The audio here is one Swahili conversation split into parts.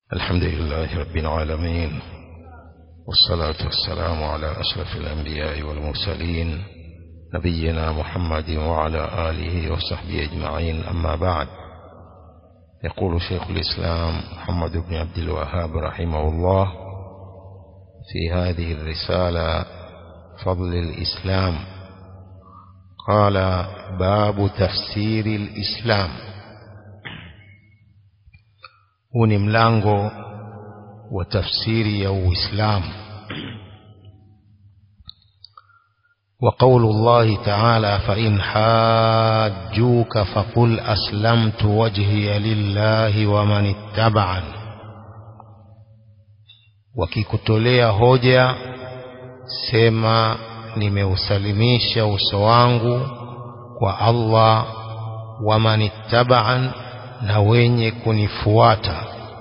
الحمد لله رب العالمين والصلاة والسلام على أشرف الأنبياء والمرسلين نبينا محمد وعلى آله وصحبه أجمعين أما بعد يقول شيخ الإسلام محمد بن عبد الوهاب رحمه الله في هذه الرسالة فضل الإسلام قال باب تفسير الإسلام huu ni mlango wa tafsiri ya uislamu وقول الله تعالى فإن حاجوك فقل أسلمت وجهي لله ومن اتبعني wakikutolea hoja sema nimeusalimisha uso wangu kwa Allah waman ittaba'an na wenye kunifuata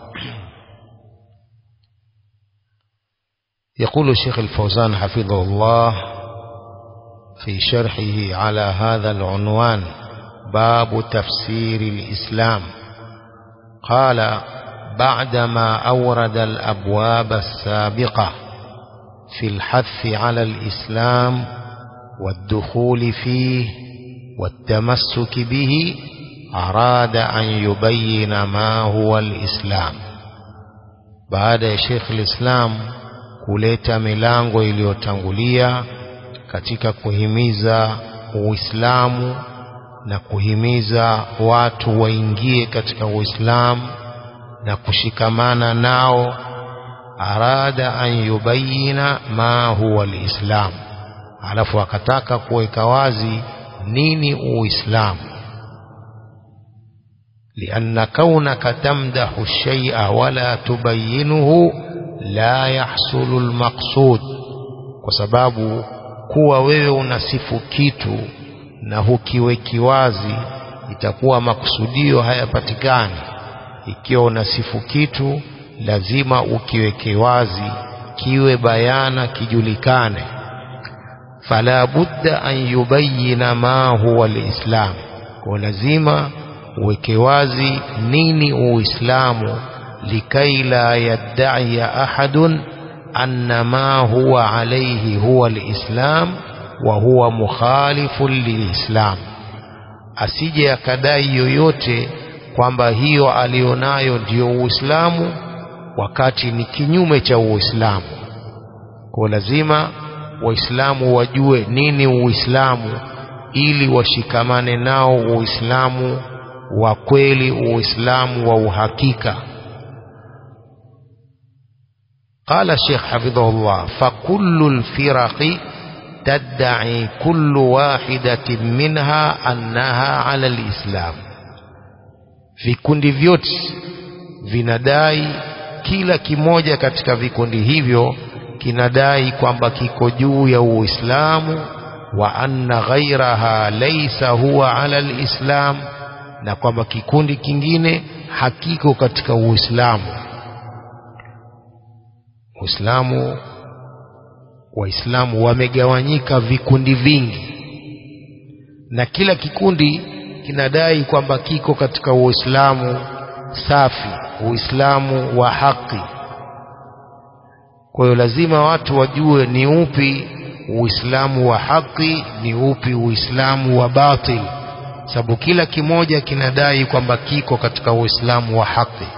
يقول الشيخ الفوزان حفظه الله في شرحه على هذا العنوان باب تفسير الإسلام قال بعدما أورد الأبواب السابقة في الحث على الإسلام والدخول فيه والتمسك به أراد أن يبين ما هو الإسلام بعد شيخ الإسلام kuleta milango iliyotangulia katika kuhimiza Uislamu na kuhimiza watu waingie katika Uislamu na kushikamana nao arada an yubayina ma huwa alislam alafu akataka kuweka wazi nini uislamu لأن كونك تمدح الشيء ولا تبينه لا يحصل المقصود وسبب kuwa wewe unasifu kitu na hukiweki wazi itakuwa makusudio hayapatikani ikiwa unasifu kitu lazima ukiweke wazi kiwe bayana kijulikane fala budda an yubayina ma huwa alislam kwa lazima uweke wazi nini uislamu likai la yaddai ahadun anna ma huwa alayhi huwa alislam wa huwa mukhalifun lilislam asije akadai yoyote kwamba hiyo alionayo ndiyo uislamu wakati ni kinyume cha uislamu kwa lazima waislamu wajue nini uislamu ili washikamane nao uislamu wa kweli uislamu wa uhakika قال الشيخ حفظه الله فكل الفرق تدعي كل واحدة منها أنها على الإسلام vikundi vyote vinadai kila kimoja katika vikundi hivyo kinadai kwamba kiko juu ya Uislamu wa anna ghairaha laysa huwa ala alislam na kwamba kikundi kingine hakiko katika Uislamu Uislamu Waislamu wamegawanyika vikundi vingi na kila kikundi kinadai kwamba kiko katika Uislamu safi Uislamu wa haki kwa hiyo lazima watu wajue ni upi Uislamu wa haki ni upi Uislamu wa batil sababu kila kimoja kinadai kwamba kiko katika Uislamu wa haki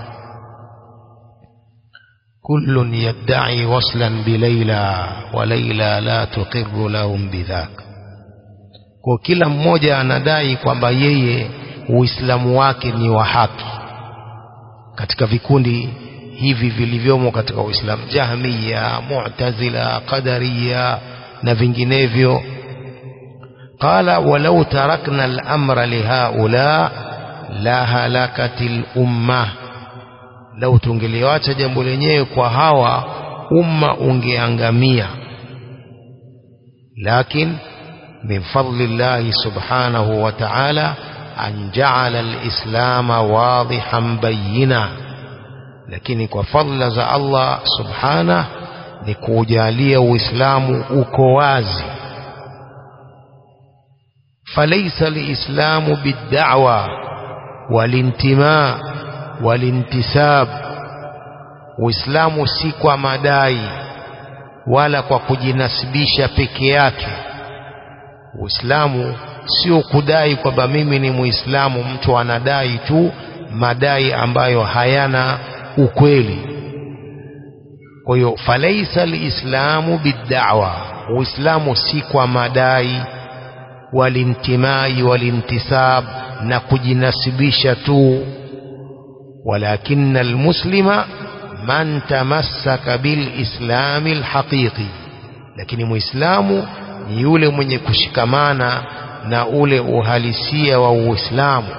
كل يدعي وصلا بليلى وليلى لا تقر لهم بذاك kwa kila mmoja anadai kwamba yeye uislamu wake ni wa haki katika vikundi hivi vilivyomo katika uislamu jahmiya mu'tazila qadariya na vinginevyo qala walau tarakna al-amra lihaula la halakatil ummah lau tungeliwacha jambo lenyewe kwa hawa umma ungeangamia lakin min fadli llahi subhanahu wa ta'ala an ja'ala al-islama wadihan bayyina lakini kwa fadla za Allah subhana ni kujalia uislamu uko wazi falaysa al-islamu bid-da'wa wal-intima' walintisab uislamu si kwa madai wala kwa kujinasibisha peke yake uislamu sio kudai kwamba mimi ni muislamu mtu anadai tu madai ambayo hayana ukweli kwa hiyo falaisa lislamu biddawa uislamu si kwa madai walintimai walintisab na kujinasibisha tu ولكن المسلم من تمسك بالإسلام الحقيقي lakini muislamu ni yule mwenye kushikamana na ule uhalisia wa uislamu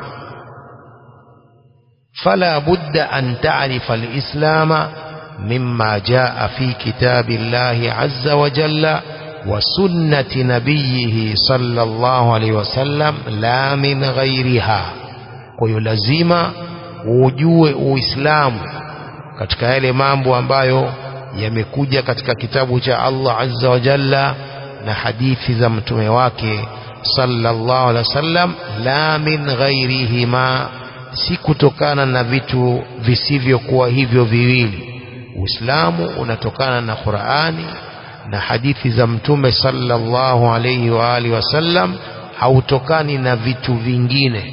fala budda an ta'rifa al-islam mimma jaa fi kitabi Allah azza wa jalla wa sunnati nabiyhi sallallahu alayhi wasallam la min ghayriha kwa hiyo lazima ujue uislamu katika yale mambo ambayo yamekuja katika kitabu cha Allah azza wa jalla na hadithi za mtume wake sallallahu alaihi wasallam la min ghairihima si kutokana na vitu visivyokuwa hivyo viwili uislamu unatokana na Qur'ani na hadithi za mtume sallallahu alaihi wa alihi wasallam hautokani na vitu vingine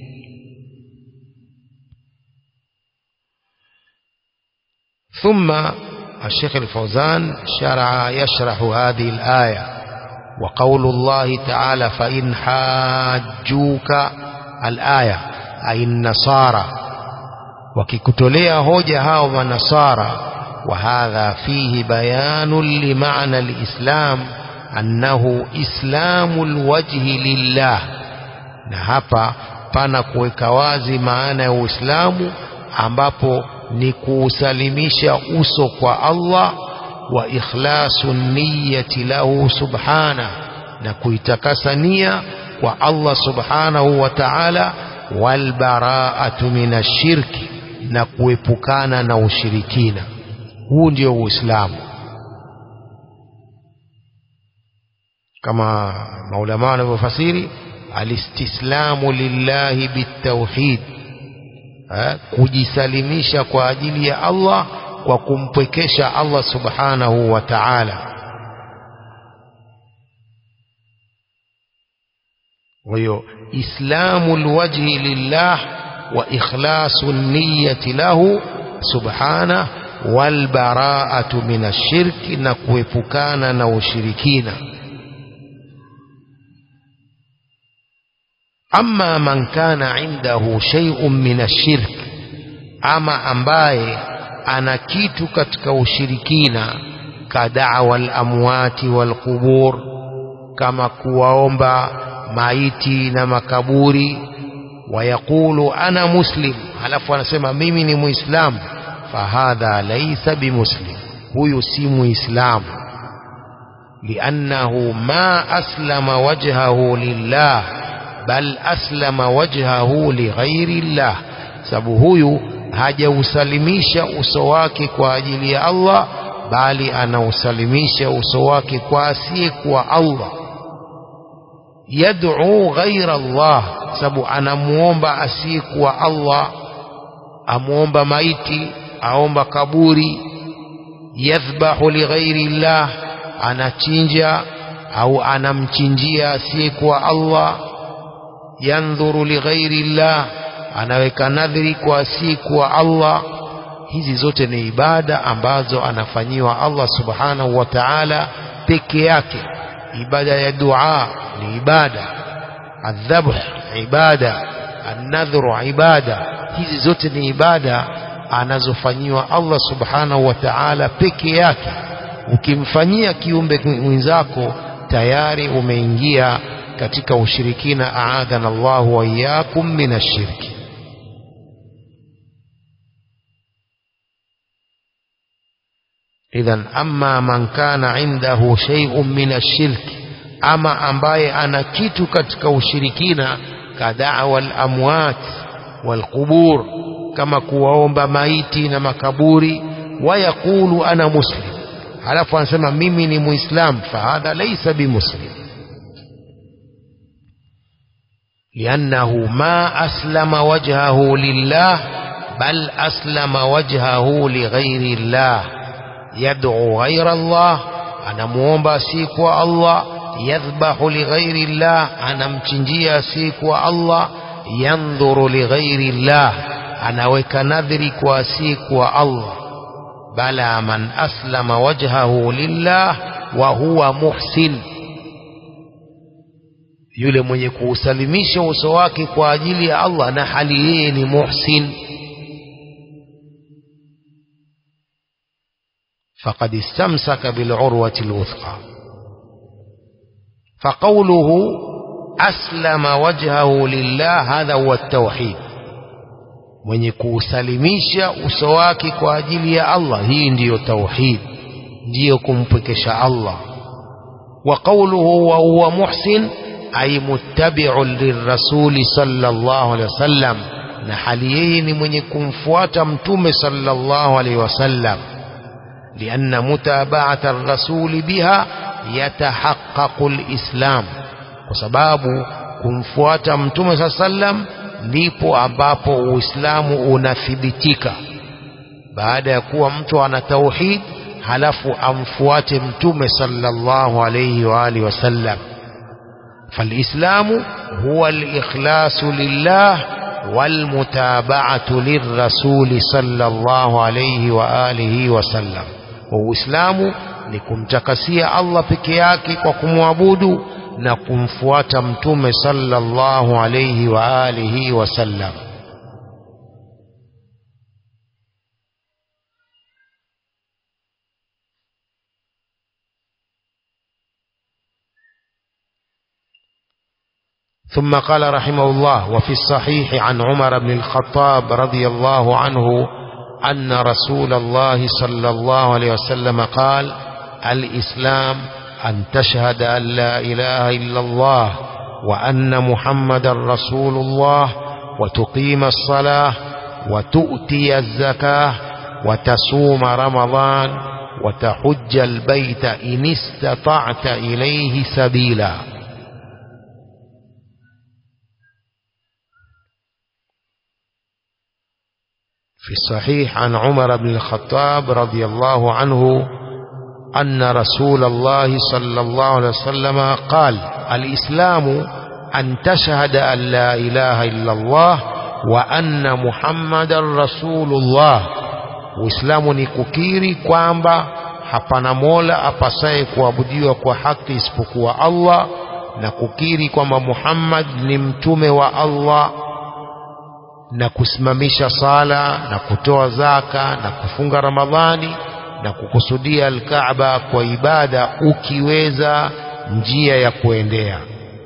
ثم الشيخ الفوزان شرع يشرح هذه الآية وقول الله تعالى فإن حاجوك الآية أي النصارى وككتليا هوجة هاو ونصارى وهذا فيه بيان لمعنى الإسلام أنه إسلام الوجه لله نهابا pana kuweka wazi maana ya Uislamu ambapo ni kuusalimisha uso kwa Allah wa ikhlasu niyyati lahu subhana na kuitakasa nia kwa Allah subhanahu wa ta'ala wal bara'atu minashirki na kuepukana na ushirikina huu ndio uislamu kama maulama wanavyofasiri alistislamu lillahi bitauhid kujisalimisha kwa ajili ya Allah kwa kumpwekesha Allah subhanahu wa ta'ala kwa hiyo islamu alwajhi lillah wa ikhlasu niyyati lahu subhanahu wal bara'atu min ashirki na kuepukana na ushirikina amma man kana indahu shay'un min ashirk ama ambaye ana kitu katika ushirikina kadawa al-amwati wal-qubur kama kuwaomba maiti na makaburi wayaqulu ana muslim halafu anasema mimi ni muislamu fahadha laysa bimuslim huyu si muislamu liannahu ma aslama wajhahu lillah bal aslama wajhahu lighairi llah sababu huyu hajausalimisha uso wake kwa ajili ya Allah bali anausalimisha uso wake kwa asiyekuwa Allah yad'u ghaira Allah sababu anamuomba asiyekuwa Allah amuomba maiti aomba kaburi yadhbahu lighairi llah anachinja au anamchinjia asiyekuwa Allah yandhuru lighairi llah anaweka nadhiri kwa asiyekuwa Allah hizi zote ni ibada ambazo anafanyiwa Allah subhanahu wa ta'ala peke yake ibada ya dua ni ibada adhabh ibada annadhru ibada hizi zote ni ibada anazofanyiwa Allah subhanahu wa ta'ala peke yake ukimfanyia kiumbe mwenzako tayari umeingia katika ushirikina aadhana Allahu wa iyyakum minashirki idhan amma man kana indahu shay'un min ashirki ama ambaye ana kitu katika ushirikina kadawa al-amwat wal-qubur kama kuwaomba maiti na makaburi wayaqulu ana muslim halafu anasema mimi ni muislam fahadha laysa bimuslim liannahu ma aslama wajhahu lillah bal aslama wajhahu lighairi llah yad'u ghaira llah anamuomba asiyekuwa Allah yadhbahu lighairi llah anamchinjia asiyekuwa Allah yandhuru lighairi llah anaweka nadhiri kwa asiyekuwa Allah bala man aslama wajhahu lillah wa huwa muhsin yule mwenye kuusalimisha uso wake kwa ajili ya Allah na hali yeye ni muhsin faqad istamsaka bil'urwati alwuthqa faqawluhu aslama wajhahu lillah hadha huwa at-tauhid mwenye kuusalimisha uso wake kwa ajili ya Allah hii ndiyo tauhid ndiyo kumpwekesha Allah wa qawluhu wa huwa muhsin ay muttabi'un lirrasuli sallallahu alaihi wasallam na hali yeye ni mwenye kumfuata mtume sallallahu alaihi wasallam لأن متابعة الرسول بها يتحقق الإسلام وسباب kumfuata mtume saa sallam ndipo ambapo uislamu unathibitika baada ya kuwa mtu ana tauhid halafu amfuate mtume sallallahu alayhi wa alihi wasallam فالإسلام هو الإخلاص لله والمتابعة للرسول صلى الله عليه وآله وسلم وإسلام nikumtakasia Allah peke yake kwa kumwabudu na kumfuata mtume sallallahu alayhi wa alihi wasallam ثم قال رحمه الله وفي الصحيح عن عمر بن الخطاب رضي الله عنه أن رسول الله صلى الله عليه وسلم قال الإسلام أن تشهد أن لا إله إلا الله وأن محمد رسول الله وتقيم الصلاة وتؤتي الزكاة وتصوم رمضان وتحج البيت إن استطعت إليه سبيلا في الصحيح عن عمر بن الخطاب رضي الله عنه أن رسول الله صلى الله عليه وسلم قال الإسلام أن تشهد أن لا إله إلا الله وأن محمد رسول الله Uislamu ni kukiri kwamba hapana mola apasaye kuabudiwa kwa haki isipokuwa Allah na kukiri kwamba Muhammad ni mtume wa Allah na kusimamisha sala na kutoa zaka na kufunga Ramadhani na kukusudia Al-Kaaba kwa ibada ukiweza njia ya kuendea.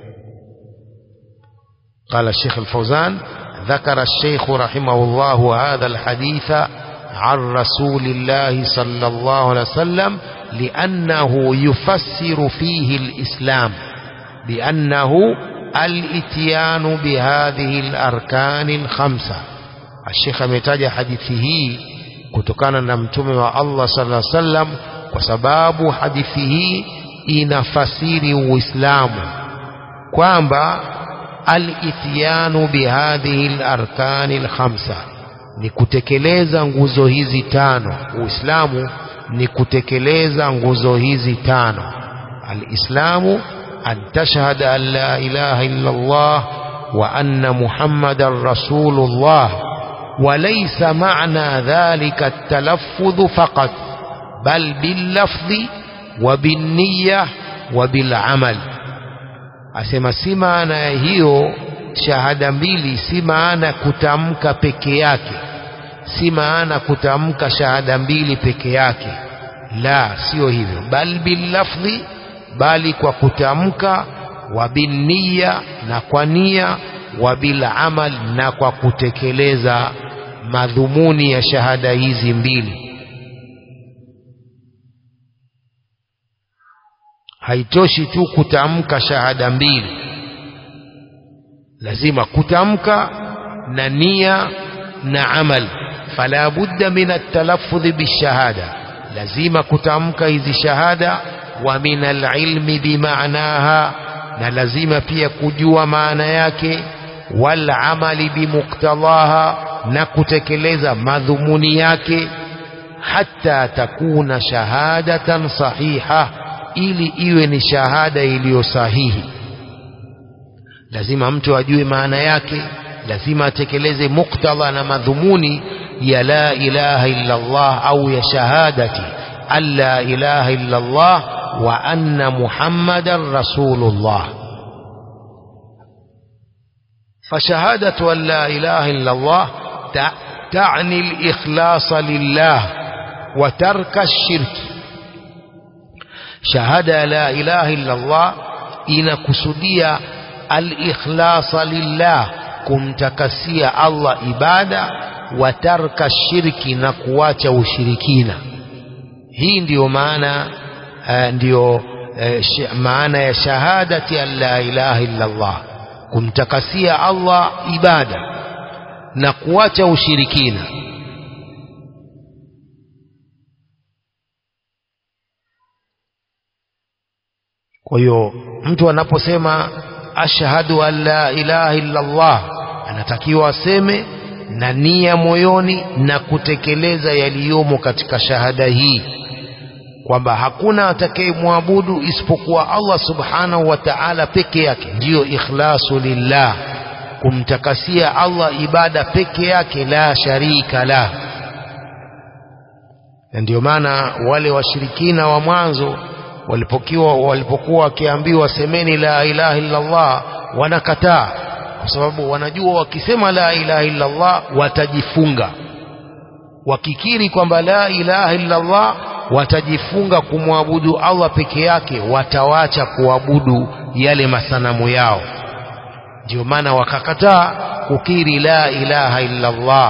قال الشيخ الفوزان ذكر الشيخ رحمه الله هذا الحديث عن رسول الله صلى الله عليه وسلم لأنه يفسر فيه الإسلام بأنه الاتيان بهذه الأركان الخمسة الشيخ ametaja hadithi hii kutokana na mtume wa Allah sallallahu alaihi wasallam kwa sababu hadithi hii inafasiri Uislamu kwamba al-ityanu bihadhihi al-arkani al-khamsa ni kutekeleza nguzo hizi tano Uislamu ni kutekeleza nguzo hizi tano al-islamu أن تشهد أن لا إله إلا الله وأن محمد رسول الله وليس معنى ذلك التلفظ فقط بل باللفظ وبالنية وبالعمل asema si maana ya hiyo shahada mbili si maana kutamka peke yake si maana kutamka shahada mbili peke yake la sio hivyo bal billafdhi bali kwa kutamka wa binniya na kwa nia wa bil amal na kwa kutekeleza madhumuni ya shahada hizi mbili haitoshi tu kutamka shahada mbili lazima kutamka na nia na amal fala budda min at-talaffudh bishahada lazima kutamka hizi shahada wa min al-ilmi bimaanaha na lazima pia kujua maana yake wal amali bimuktadaha na kutekeleza madhumuni yake hata takuna shahadatan sahiha ili iwe ni shahada iliyo sahihi lazima mtu ajue maana yake lazima atekeleze muktadha na madhumuni ya la ilaha illa Allah au ya shahadati an la ilaha illa Allah wa anna Muhammadan rasulullah فشهادة أن لا إله إلا الله تعني الإخلاص لله وترك الشرك شهادة لا إله إلا الله inakusudia al-ikhlasa lillah kumtakasia Allah ibada wa tarka shirki na kuacha ushirikina hii ndiyo maana uh, ndiyo uh, sh maana ya shahadati an la ilaha illa Allah kumtakasia Allah ibada na kuacha ushirikina kwa hiyo mtu anaposema ashhadu an la ilaha illa Allah anatakiwa aseme na nia moyoni na kutekeleza yaliyomo katika shahada hii kwamba hakuna atakayemwabudu isipokuwa Allah subhanahu wa ta'ala peke yake ndiyo ikhlasu lillah kumtakasia Allah ibada peke yake la sharika la na ndio maana wale washirikina wa mwanzo walipokiwa walipokuwa wakiambiwa semeni la ilaha illa Allah wanakataa kwa sababu wanajua wakisema la ilaha illa Allah watajifunga wakikiri kwamba la ilaha illa Allah watajifunga kumwabudu Allah peke yake watawacha kuabudu yale masanamu yao ndio maana wakakataa kukiri la ilaha illa Allah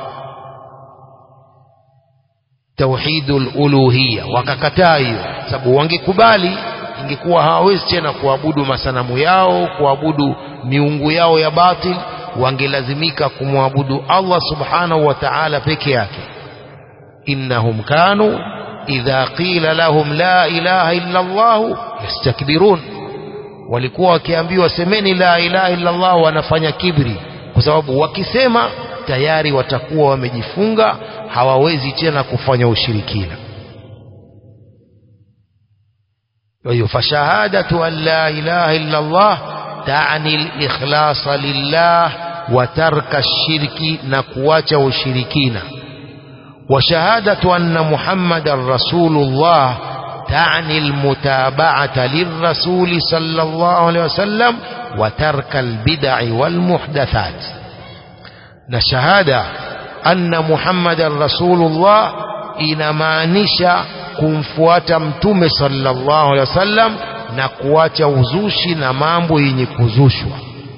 tauhidul uluhiyya wakakataa hiyo sababu wangekubali ingekuwa hawawezi tena kuabudu masanamu yao kuabudu miungu yao ya batil wangelazimika kumwabudu Allah subhanahu wa ta'ala peke yake innahum kanu idha qila lahum la ilaha illa Allah yastakbirun walikuwa wakiambiwa semeni la ilaha illa Allah wanafanya kibri kwa sababu wakisema tayari watakuwa wamejifunga hawawezi tena kufanya ushirikina kwa hiyo fashahadatu an la ilaha illa Allah taani al-ikhlasa lillah wa tarka ash-shirki na kuacha ushirikina وشهادة أن محمد رسول الله تعني المتابعة للرسول صلى الله عليه وسلم وترك البدع والمحدثات نشهادة أن محمد رسول الله inamaanisha kumfuata mtume sallallahu alaihi wasallam na kuacha uzushi na mambo yenye kuzushwa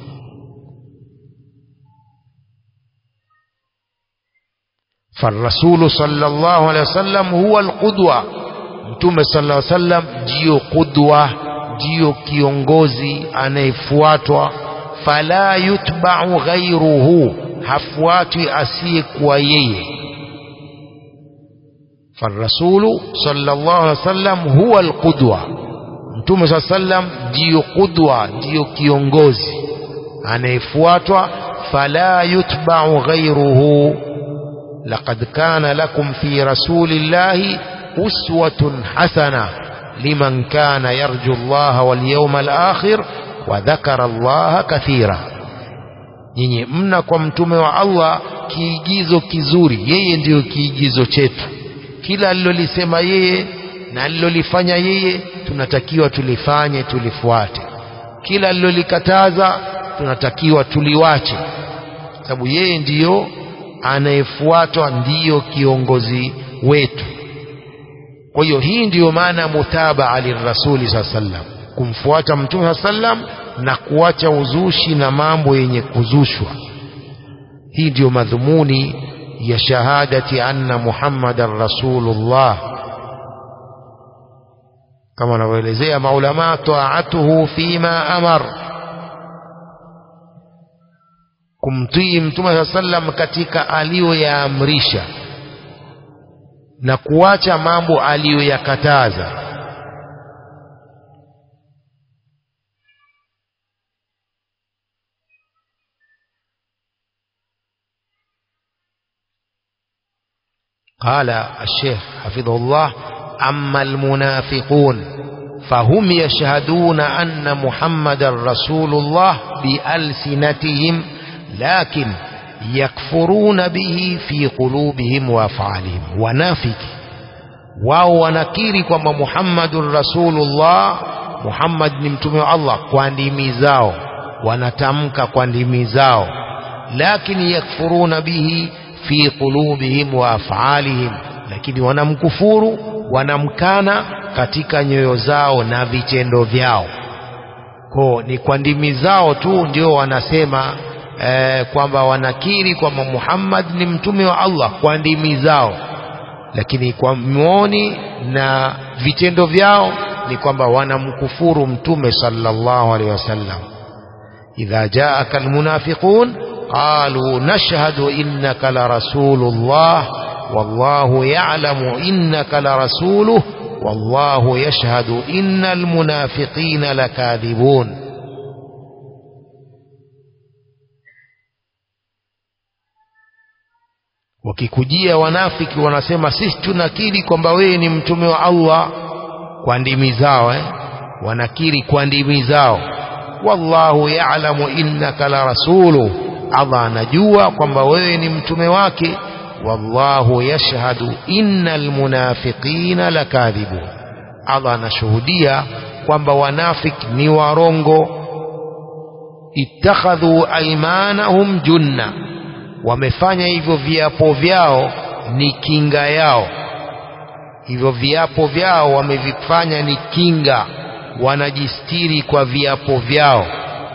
فالرسول صلى الله عليه وسلم هو القدوة mtume sallallahu alaihi wasallam ndiyo kudwa ndiyo kiongozi anayefuatwa fala yutba'u ghayruhu hafuatwi asiyekuwa yeye فالرسول صلى الله عليه وسلم هو القدوة mtume صلى الله عليه وسلم ndiyo kudwa ndiyo kiongozi anayefuatwa fala yutba'u ghayruhu لقد كان لكم في رسول الله أسوة حسنة لمن كان يرجو الله واليوم الآخر وذكر الله كثيرا nyinyi mna kwa mtume wa Allah kiigizo kizuri yeye ndiyo kiigizo chetu kila alilolisema yeye na alilolifanya yeye tunatakiwa tulifanye tulifuate kila alilolikataza tunatakiwa tuliwache sababu yeye ndiyo anayefuatwa ndiyo kiongozi wetu kwa hiyo hii ndiyo maana mutabaa lirasuli saa sallam kumfuata mtume saa sallam na kuacha uzushi na mambo yenye kuzushwa hii ndiyo madhumuni ya shahadati anna muhammadan rasulullah kama wanavyoelezea maulama taatuhu fima amar kumtii mtume saa sallam katika aliyoyaamrisha na kuacha mambo aliyoyakataza قال الشيخ حفظه الله أما المنافقون فهم يشهدون أن محمد رسول الله بألسنتهم لكن يكفرون به في قلوبهم وأفعالهم ونافق wao wanakiri kwamba muhammadun rasulullah muhammad ni mtume wa allah kwa ndimi zao wanatamka kwa ndimi zao lakini yakfuruna bihi fi qulubihim wa afalihim lakini wanamkufuru wanamkana katika nyoyo zao na vitendo vyao ko ni kwa ndimi zao tu ndio wanasema eh, kwamba wanakiri kwamba Muhammad ni mtume wa Allah kwa ndimi zao lakini kwa muoni na vitendo vyao ni kwamba wanamkufuru mtume sallallahu alaihi wasallam idha jaaka almunafiqun qalu nashhadu innaka la rasulullah wallahu ya'lamu innaka la rasuluh wallahu yashhadu innal munafiqina lakadhibun wakikujia wanafiki wanasema sisi tunakiri kwamba wewe ni mtume wa Allah kwa ndimi zao eh? wanakiri kwa ndimi zao wallahu ya'lamu innaka la rasulu Allah anajua kwamba wewe ni mtume wake wallahu yashhadu innal munafiqina lakadhibun Allah anashuhudia kwamba wanafiki ni warongo ittakhadhu aymanahum junna wamefanya hivyo viapo vyao ni kinga yao hivyo viapo vyao wamevifanya ni kinga wanajistiri kwa viapo vyao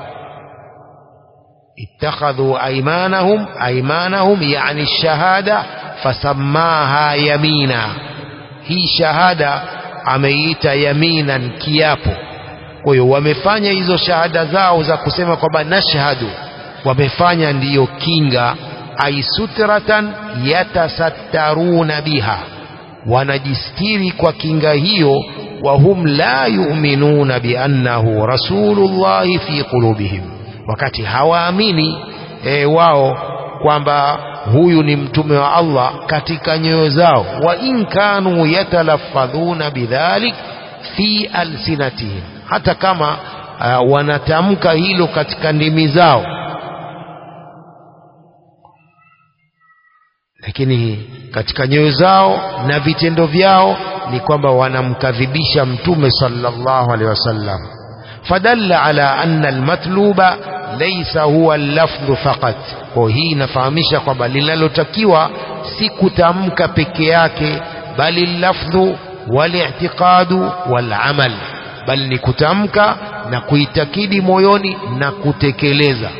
ittakhadhu aymanahum aymanahum yani shahada fasamaha yamina hii shahada ameiita yaminan kiapo kwa hiyo wamefanya hizo shahada zao za kusema kwamba nashhadu wamefanya ndiyo kinga ay sutratan yatasattaruna biha wanajistiri kwa kinga hiyo wahum la yu'minuna biannahu rasulullahi fi qulubihim wakati hawaamini e, wao kwamba huyu ni mtume wa Allah katika nyoyo zao wa in kanu yatalaffadhuna bidhalik fi alsinatihim hata kama uh, wanatamka hilo katika ndimi zao lakini katika nyoyo zao na vitendo vyao ni kwamba wanamkadhibisha mtume sallallahu alaihi wasallam fadalla ala anna almatluba laysa huwa allafdhu faqat kwa hii inafahamisha kwamba linalotakiwa si kutamka peke yake bali lafdhu wali'tiqadu walamal bali ni kutamka na kuitakidi moyoni na kutekeleza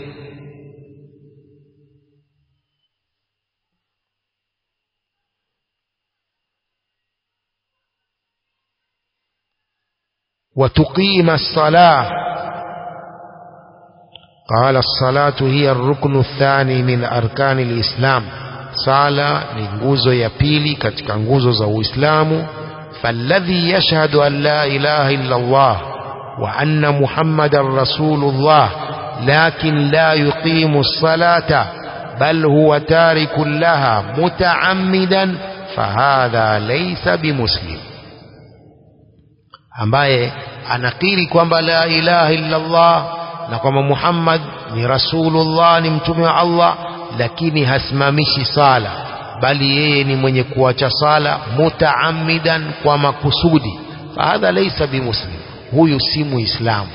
وتقيم الصلاة قال الصلاة هي الركن الثاني من أركان الإسلام صلاة ننجوزو يبيلي كتك نجوزو زو إسلام فالذي يشهد أن لا إله إلا الله وأن محمد رسول الله لكن لا يقيم الصلاة بل هو تارك لها متعمدا فهذا ليس بمسلم ambaye anakiri kwamba la ilaha illa Allah na kwamba Muhammad ni rasulullah ni mtume wa Allah lakini hasimamishi sala bali yeye ni mwenye kuacha sala mutaammidan kwa makusudi fahadha laysa bimuslim huyu si muislamu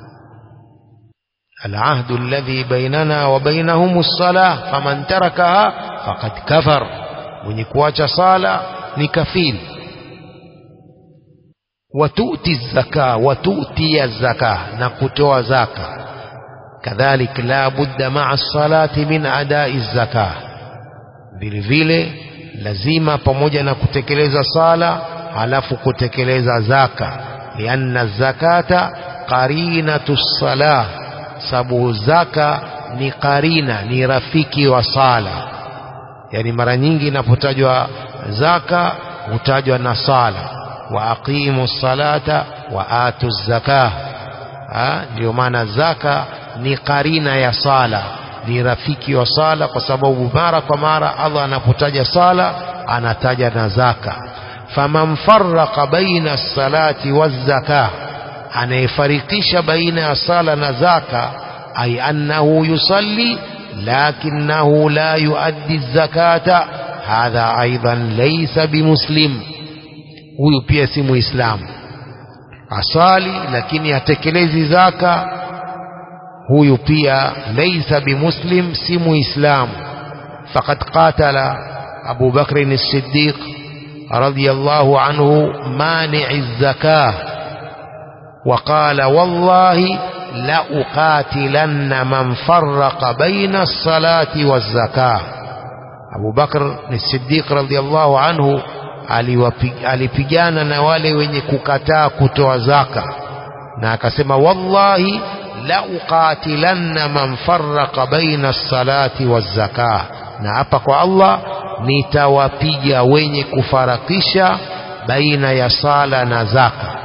العهد الذي بيننا وبينهم الصلاة فمن تركها فقد كفر mwenye kuacha sala ni kafiri watuti zaka watuti zaka na kutoa zaka kadhalik la budda ma'a salati min adai zaka vile vile lazima pamoja na kutekeleza sala halafu kutekeleza zaka lianna zakata qarinatu salah sababu zaka ni qarina ni rafiki wa sala yani mara nyingi inapotajwa zaka hutajwa na sala wa aqimu salata wa atu zakah ndio maana zaka ni karina ya sala ni rafiki wa sala kwa sababu mara kwa mara Allah anapotaja sala anataja na zaka faman farraqa baina salati wazaka anayefarikisha baina ya sala na zaka ay annahu yusalli lakinahu la yuaddi zakata hadha aidan laysa bimuslim huyu pia si muislamu asali lakini hatekelezi zaka huyu pia laysa bimuslim si muislamu faqad qatala Abu Bakr as-Siddiq radiyallahu anhu mani'i az-zakah وقال والله لأقاتلن من فرق بين الصلاة والزكاة أبو بكر الصديق رضي الله عنه alipigana na wale wenye kukataa kutoa zaka na akasema wallahi la uqatilanna man farraqa baina salati wazaka na hapa kwa Allah nitawapiga wenye kufarakisha baina ya sala na zaka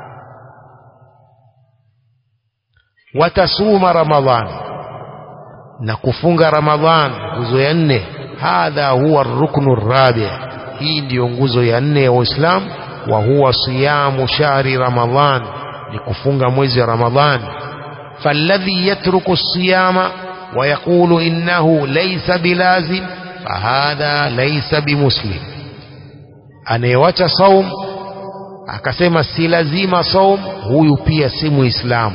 watasuma ramadhan na kufunga ramadhan nguzo ya nne hadha huwa ruknu rabi hii ndiyo nguzo ya nne ya uislamu wa huwa siyamu shahri ramadhan ni kufunga mwezi wa ramadhan falladhi yatruku siyama ويقول إنه ليس بلازم فهذا ليس بمسلم anayewacha saum akasema si lazima saum huyu pia si muislamu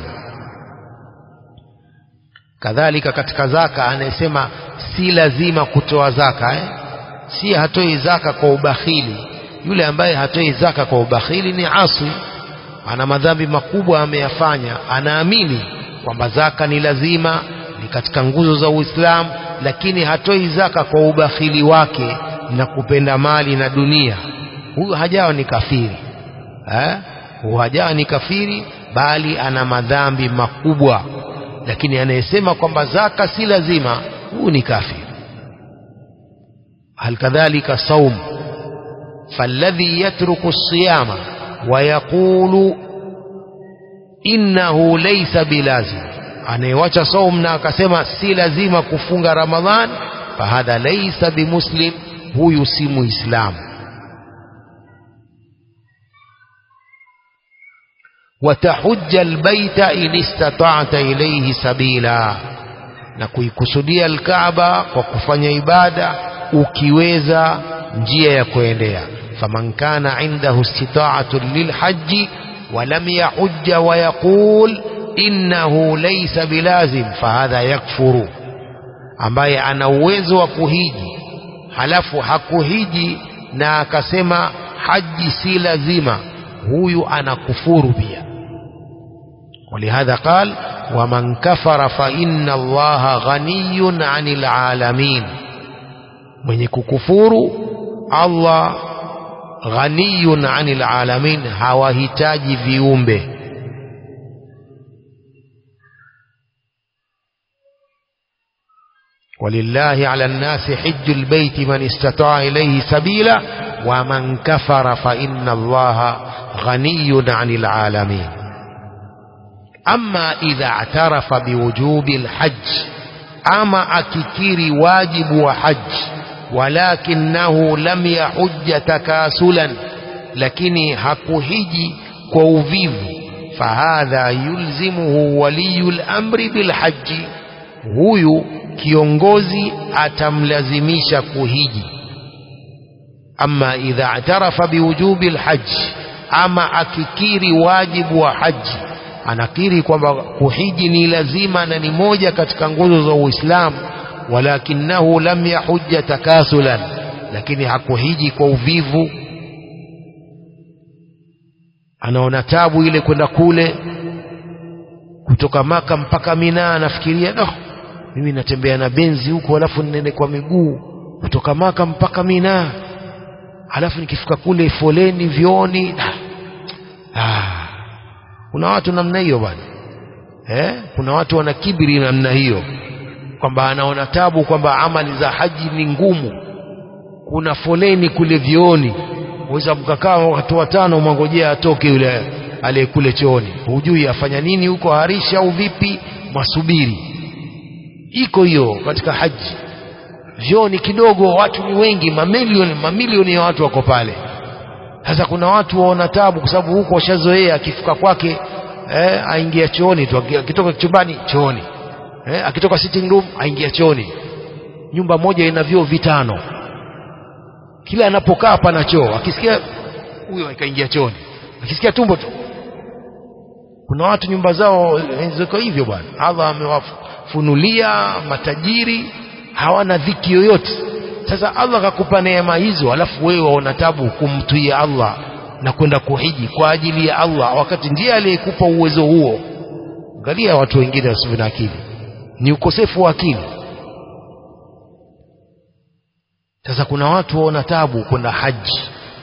kadhalika katika zaka anayesema si lazima kutoa zaka eh? si hatoi zaka kwa ubakhili yule ambaye hatoi zaka kwa ubakhili ni asi ana madhambi makubwa ameyafanya anaamini kwamba zaka ni lazima ni katika nguzo za Uislamu lakini hatoi zaka kwa ubakhili wake na kupenda mali na dunia huyu hajawa ni kafiri eh? huyu hajawa ni kafiri bali ana madhambi makubwa lakini anayesema kwamba zaka si lazima huyu ni kafiri hal kadhalika saum فالذي يترك الصيام ويقول إنه ليس بلازم anayewacha saum na akasema si lazima kufunga ramadhan fahadha laysa bimuslim huyu si muislamu watahujja albaita in istata'ta ilayhi sabila na kuikusudia alkaaba kwa kufanya ibada ukiweza njia ya kuendea faman kana indahu istita'atu lilhajji ولم يحج ويقول innahu laysa bilazim fahadha yakfuru ambaye ana uwezo wa kuhiji halafu hakuhiji na akasema haji si lazima huyu anakufuru pia ولهذا قال ومن كفر فإن الله غني عن العالمين mwenye kukufuru Allah ghaniyun anil alamin hawahitaji viumbe ولله على الناس حج البيت من استطاع إليه سبيلا ومن كفر فإن الله غني عن العالمين أما إذا اعترف بوجوب الحج أما أككير واجب وحج ولكنه لم يحج تكاسلا لكن حكهجي كوفيف فهذا يلزمه ولي الأمر بالحج huyu kiongozi atamlazimisha kuhiji ama idha atarafa biwujubi alhajj ama akikiri wajibu wa haji anakiri kwamba kuhiji ni lazima na ni moja katika nguzo za Uislamu walakinahu lam yahujja takasulan lakini hakuhiji kwa uvivu anaona tabu ile kwenda kule kutoka maka mpaka Mina anafikiria no, mimi natembea na benzi huko alafu nende kwa miguu kutoka maka mpaka Mina alafu nikifika kule foleni vioni ah, kuna watu namna hiyo bwana eh? kuna watu wana kibiri namna hiyo kwamba anaona tabu kwamba amali za haji ni ngumu kuna foleni kule vioni weza mkakaa watu watano mwangojea atoke yule aliyekule chooni hujui afanya nini huko harisha au vipi masubiri iko hiyo katika haji vyoo ni kidogo watu ni wengi mamilioni mamilioni ya watu wako pale sasa kuna watu waona tabu kwa sababu huko washazoea akifika kwake eh, aingia chooni tu akitoka chumbani chooni eh, akitoka sitting room aingia chooni nyumba moja ina vyoo vitano kila anapokaa pana choo akisikia huyo akaingia chooni akisikia tumbo tu kuna watu nyumba zao ziko hivyo bwana Allah amewafunulia matajiri hawana dhiki yoyote sasa Allah akakupa neema hizo alafu wewe waona tabu kumtuia Allah na kwenda kuhiji kwa ajili ya Allah wakati ndiye aliyekupa uwezo huo angalia watu wengine wasivyo na akili ni ukosefu wa akili sasa kuna watu waona tabu kwenda haji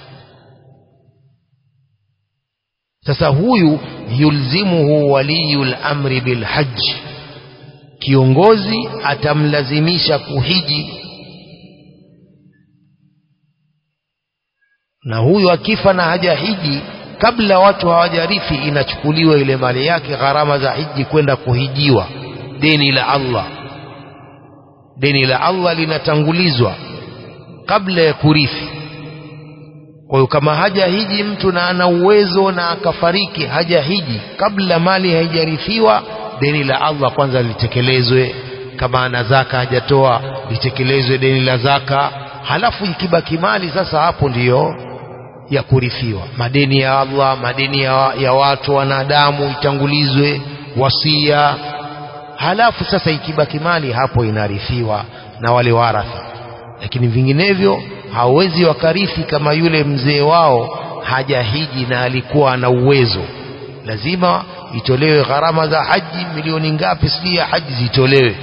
sasa huyu yulzimuhu waliyul amri bilhaji kiongozi atamlazimisha kuhiji na huyu akifa na hajahiji kabla watu hawajarithi inachukuliwa ile mali yake gharama za hiji kwenda kuhijiwa deni la Allah deni la Allah linatangulizwa kabla ya kurithi kwa hiyo kama hajahiji mtu na ana uwezo na akafariki hajahiji kabla mali haijarithiwa deni la Allah kwanza litekelezwe kama ana zaka hajatoa litekelezwe deni la zaka halafu ikibaki mali sasa hapo ndiyo ya kurithiwa madeni ya Allah madeni ya, ya watu wanadamu itangulizwe wasia halafu sasa ikibaki mali hapo inarithiwa na wale waratha lakini vinginevyo hawezi wakarithi kama yule mzee wao hajahiji na alikuwa ana uwezo lazima itolewe gharama za haji milioni ngapi sijui ya haji zitolewe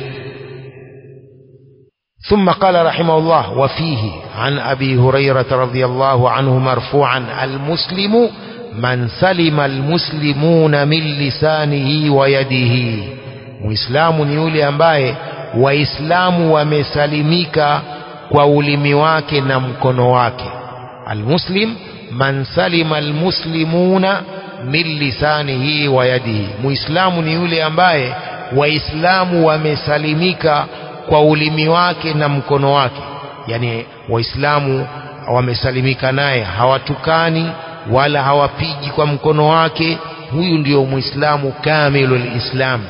ثم قال رحمه الله وفيه عن أبي هريرة رضي الله عنه مرفوعا المسلم من سلم المسلمون من لسانه ويده muislamu ni yule ambaye waislamu wamesalimika kwa ulimi wake na mkono wake almuslim man salima almuslimuna min lisanihi wa yadihi muislamu ni yule ambaye waislamu wamesalimika kwa ulimi wake na mkono wake yani waislamu wamesalimika naye hawatukani wala hawapigi kwa mkono wake huyu ndio muislamu kamilul islam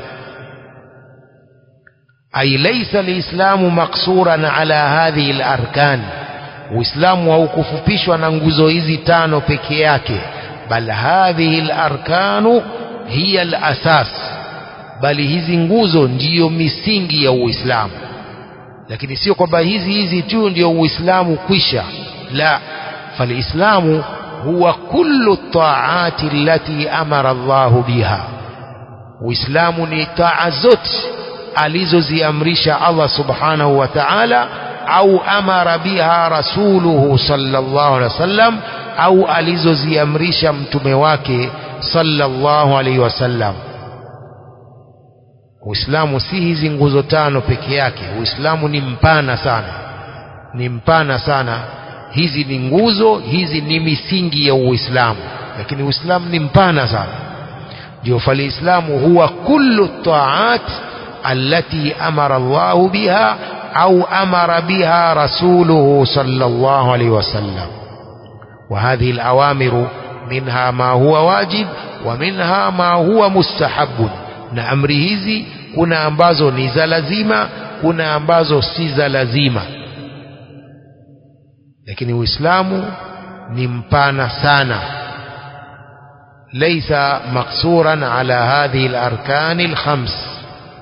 ay laysa lislamu maksuran ala hadhihi alarkan uislamu haukufupishwa na nguzo hizi tano peke yake bal hadhihi alarkanu hiya alasas bali hizi nguzo ndiyo misingi ya uislamu lakini sio kwamba hizi hizi tu ndio uislamu kwisha la falislamu huwa kullu taati allati amara Allahu biha uislamu ni taa zote alizoziamrisha Allah subhanahu wa ta'ala au amara biha rasuluhu sallallahu alaihi wasallam au alizoziamrisha mtume wake sallallahu alaihi wasallam Uislamu si hizi nguzo tano peke yake. Uislamu ni mpana sana, ni mpana sana. Hizi ni nguzo, hizi ni misingi ya Uislamu, lakini Uislamu ni mpana sana. Ndio falislamu huwa kullu taat allati amara Allahu biha au amara biha rasuluhu sallallahu alaihi wasallam. وهذه الأوامر منها ما هو واجب ومنها ما هو مستحب na amri hizi kuna ambazo ni za lazima kuna ambazo si za lazima lakini uislamu ni mpana sana laysa maksuran ala hadhihi alarkan alkhams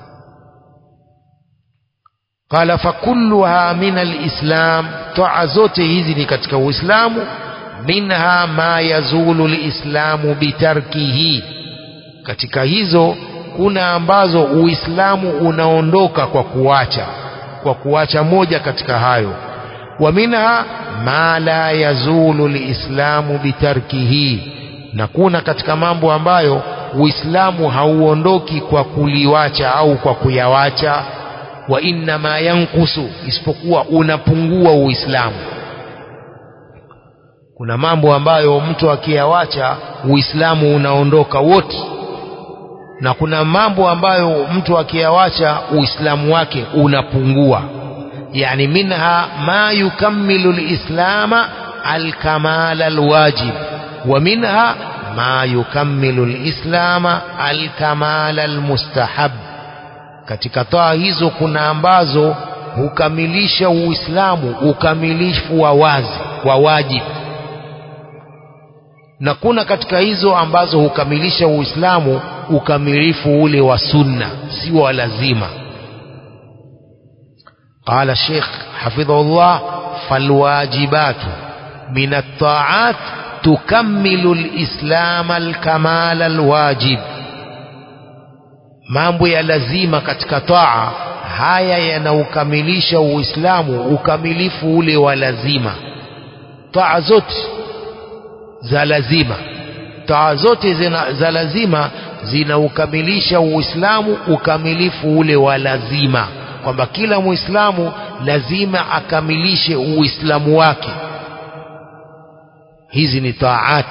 qala fakulluha min alislam taa zote hizi ni katika uislamu minha ma yazulu alislamu bitarkihi katika hizo kuna ambazo uislamu unaondoka kwa kuacha kwa kuacha moja katika hayo wa minha ma la yazulu liislamu bitarkihi na kuna katika mambo ambayo uislamu hauondoki kwa kuliwacha au kwa kuyawacha wa inna ma yankusu isipokuwa unapungua uislamu kuna mambo ambayo mtu akiyawacha uislamu unaondoka wote na kuna mambo ambayo mtu akiyawacha uislamu wake unapungua yani minha ma yukammilu lislama alkamala alwajib wa minha ma yukammilu lislama alkamala almustahab katika taa hizo kuna ambazo hukamilisha uislamu ukamilifu wa wazi wa wajibu na kuna katika hizo ambazo hukamilisha uislamu ukamilifu ule wa sunna si wa lazima قال الشيخ حفظه الله فالواجبات من الطاعات تكمل الإسلام الكمال الواجب mambo ya lazima katika taa haya yanaukamilisha uislamu ukamilifu ule wa lazima taa zote za lazima taa zote zina, za lazima zinaukamilisha uislamu ukamilifu ule wa lazima kwamba kila muislamu lazima akamilishe uislamu wake hizi ni taat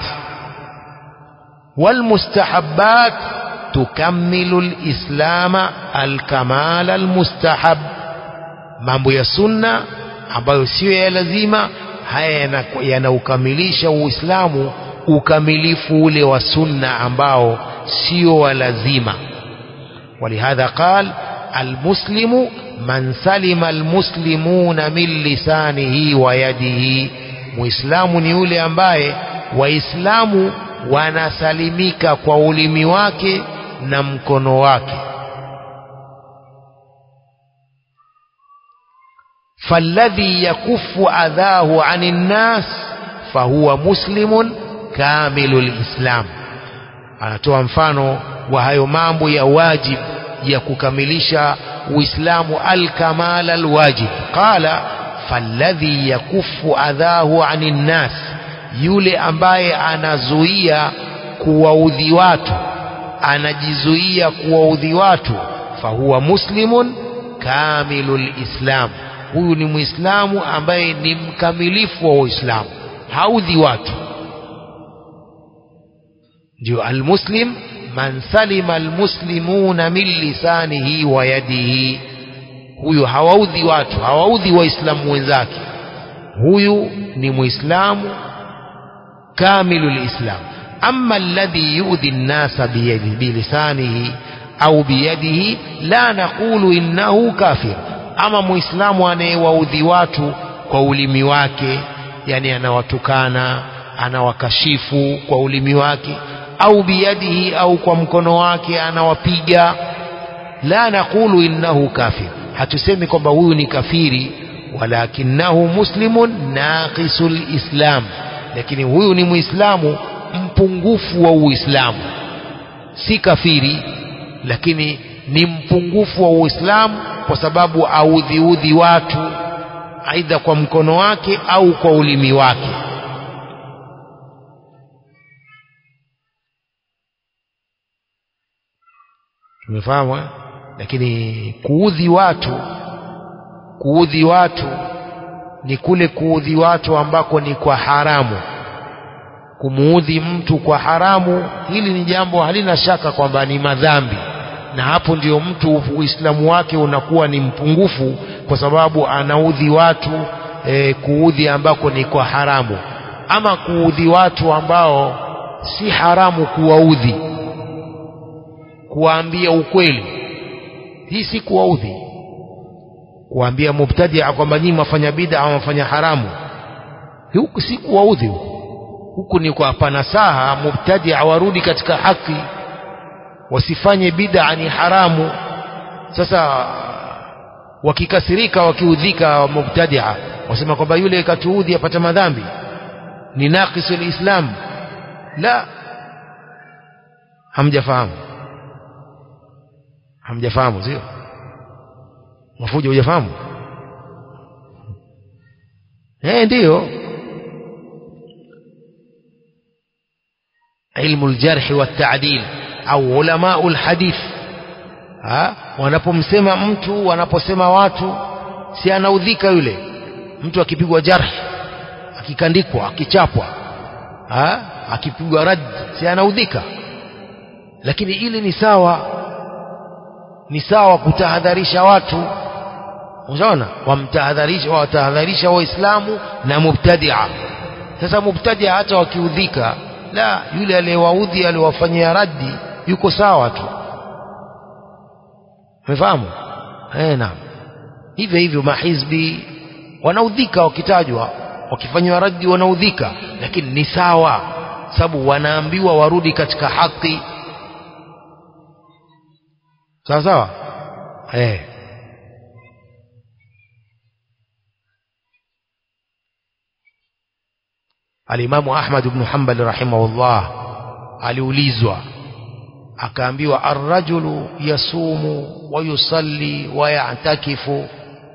walmustahabbat tukammilu lislama alkamala almustahab mambo ya sunna ambayo siyo ya lazima haya yanaukamilisha uislamu ukamilifu ule wa sunna ambao sio wa lazima ولهذا قال المسلم من سلم المسلمون من لسانه ويده muislamu ni yule ambaye waislamu wanasalimika kwa ulimi wake na mkono wake فالذي يكف أذاه عن الناس فهو مسلم كامل الإسلام anatoa mfano wa hayo mambo ya wajib ya kukamilisha uislamu alkamal alwajib qala falladhi yakufu adhahu ani nnas yule ambaye anazuia kuwaudhi watu anajizuia kuwaudhi watu fahuwa muslimun kamilul islam huyu ni muislamu ambaye ni mkamilifu wa uislamu haudhi watu ndio almuslim man salima almuslimuna min lisanihi wa yadihi huyu hawaudhi watu hawaudhi waislamu wenzake huyu ni muislamu kamilu lislam ama alladhi yudhi nnasa bilisanihi au biyadihi la naqulu innahu kafir ama muislamu anayewaudhi watu kwa ulimi wake yani anawatukana anawakashifu kwa ulimi wake au biyadihi au kwa mkono wake anawapiga la naqulu innahu kafir hatusemi kwamba huyu ni kafiri walakinahu muslimun naqisul islam lakini huyu ni muislamu mpungufu wa uislamu si kafiri lakini ni mpungufu wa uislamu kwa sababu audhiudhi watu aidha kwa mkono wake au kwa ulimi wake tumefahamu lakini kuudhi watu kuudhi watu ni kule kuudhi watu ambako ni kwa haramu kumuudhi mtu kwa haramu hili ni jambo halina shaka kwamba ni madhambi na hapo ndio mtu uislamu wake unakuwa ni mpungufu kwa sababu anaudhi watu e, kuudhi ambako ni kwa haramu ama kuudhi watu ambao si haramu kuwaudhi kuwaambia ukweli hii si kuwaudhi kuwaambia mubtadia kwamba nyinyi mafanya bid'a au mafanya haramu huku si kuwaudhi huku huku ni kwa nasaha mubtadia warudi katika haki wasifanye bid'a ni haramu sasa wakikasirika wakiudhika mubtadia wasema kwamba yule katuudhi apata madhambi ni naqisul islam la hamjafahamu hamjafahamu sio mafuja hujafahamu eh ndiyo ilmu aljarh والتعديل au ulama alhadith ha wanapomsema mtu wanaposema watu si anaudhika yule mtu akipigwa jarh akikandikwa akichapwa ha akipigwa rad si anaudhika lakini ili ni sawa ni sawa kutahadharisha watu unaona wamtahadharisha watahadharisha waislamu na mubtadia sasa mubtadia hata wakiudhika la yule aliyewaudhi aliwafanyia raddi yuko sawa tu umefahamu eh naam hivyo hivyo mahizbi wanaudhika wakitajwa wakifanywa raddi wanaudhika lakini ni sawa sababu wanaambiwa warudi katika haki sawa sawa eh alimamu ahmad ibn hanbal rahimahullah aliulizwa akaambiwa arrajulu yasumu wa yusalli wa ya'takifu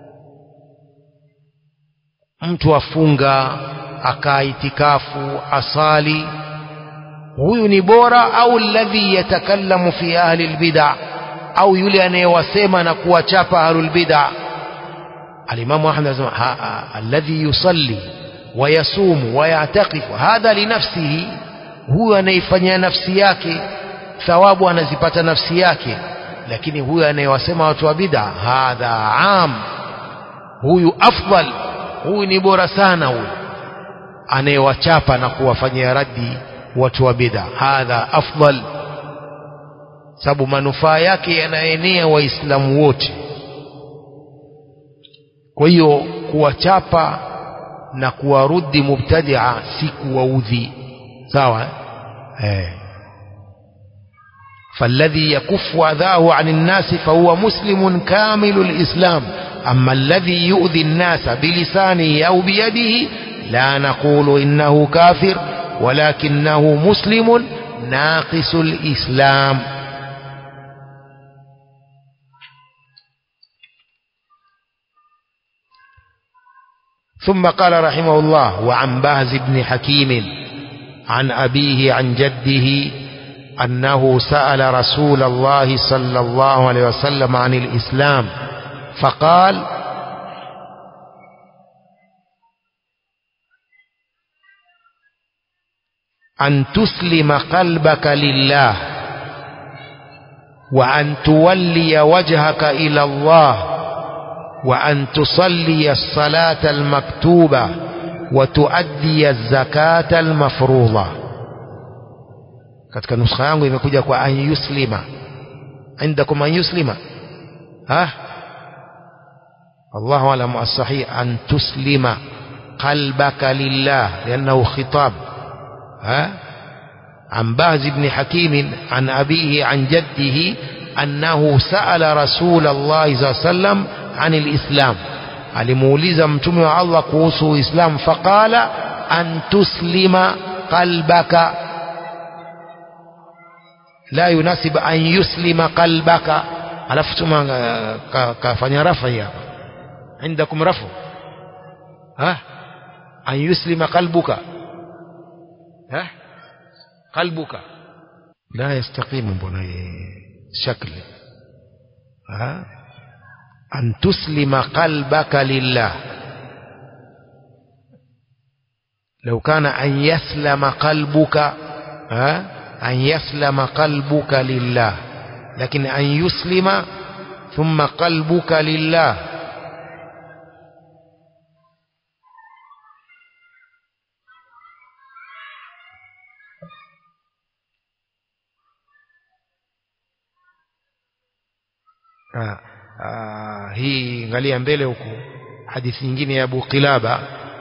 mtu afunga akaitikafu asali huyu ni bora au alladhi yatakallamu fi ahli albid'a au yule anayewasema na kuwachapa ahlul bid'a alimamu ahmad anasema alladhi yusalli ويصوم ويعتقف هذا لنفسه huyo anaifanyia nafsi yake thawabu anazipata nafsi yake lakini huyo anayewasema watu wa bid'a hadha am huyu afdal huyu ni bora sana huyu anayewachapa na kuwafanyia raddi watu wa bid'a hadha afdal sababu manufaa yake yanaenea waislamu wote kwa hiyo kuwachapa na kuwarudi mubtadia si kuwaudhi sawa eh فالذي يكف أذاه عن الناس فهو مسلم كامل الإسلام أما الذي يؤذي الناس بلسانه أو بيده لا نقول إنه كافر ولكنه مسلم ناقص الإسلام ثم قال رحمه الله وعن باز بن حكيم عن أبيه عن جده أنه سأل رسول الله صلى الله عليه وسلم عن الإسلام فقال أن تسلم قلبك لله وأن تولي وجهك إلى الله وأن تصلي الصلاة المكتوبة وتؤدي الزكاة المفروضة katika nuskha yangu imekuja kwa an yuslima indakum an yuslima ha Allahu alam as-sahih an tuslima qalbaka lillah liannahu khitab ha عن باز بن حكيم عن أبيه عن جده أنه سأل رسول الله صلى الله عليه وسلم عن الإسلام alimuuliza mtume wa Allah kuhusu Uislamu faqala an tuslima qalbaka la yunasib an yuslima qalbaka alafu tuma kafanya rafa hapa عندكم رفع ها أن يسلم قلبك ها قلبك لا يستقيم بني شكل ها أن تسلم قلبك لله لو كان أن يسلم قلبك ها أن يسلم قلبك لله لكن أن يسلم ثم قلبك لله آه. آه hii angalia mbele huku hadithi nyingine ya Abu Qilaba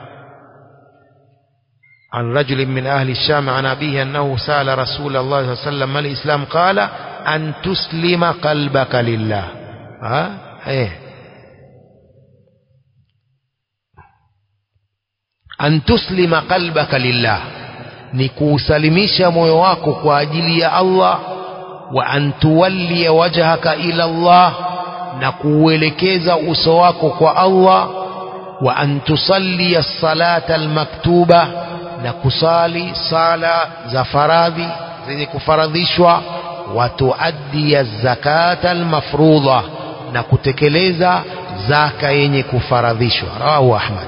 عن رجل من أهل الشام عن أبيه أنه سأل رسول الله صلى الله عليه وسلم ما الإسلام قال أن تسلم قلبك لله ها إيه أن تسلم قلبك لله نكوسلمش مويواك كواجلي الله وأن تولي وجهك إلى الله نكوelekeza uso wako kwa Allah wa an tusalli as-salata al-maktuba na kusali sala za faradhi zenye kufaradhishwa wa tuaddi az-zakata al-mafruḍa na kutekeleza zaka yenye kufaradhishwa rawahu Ahmad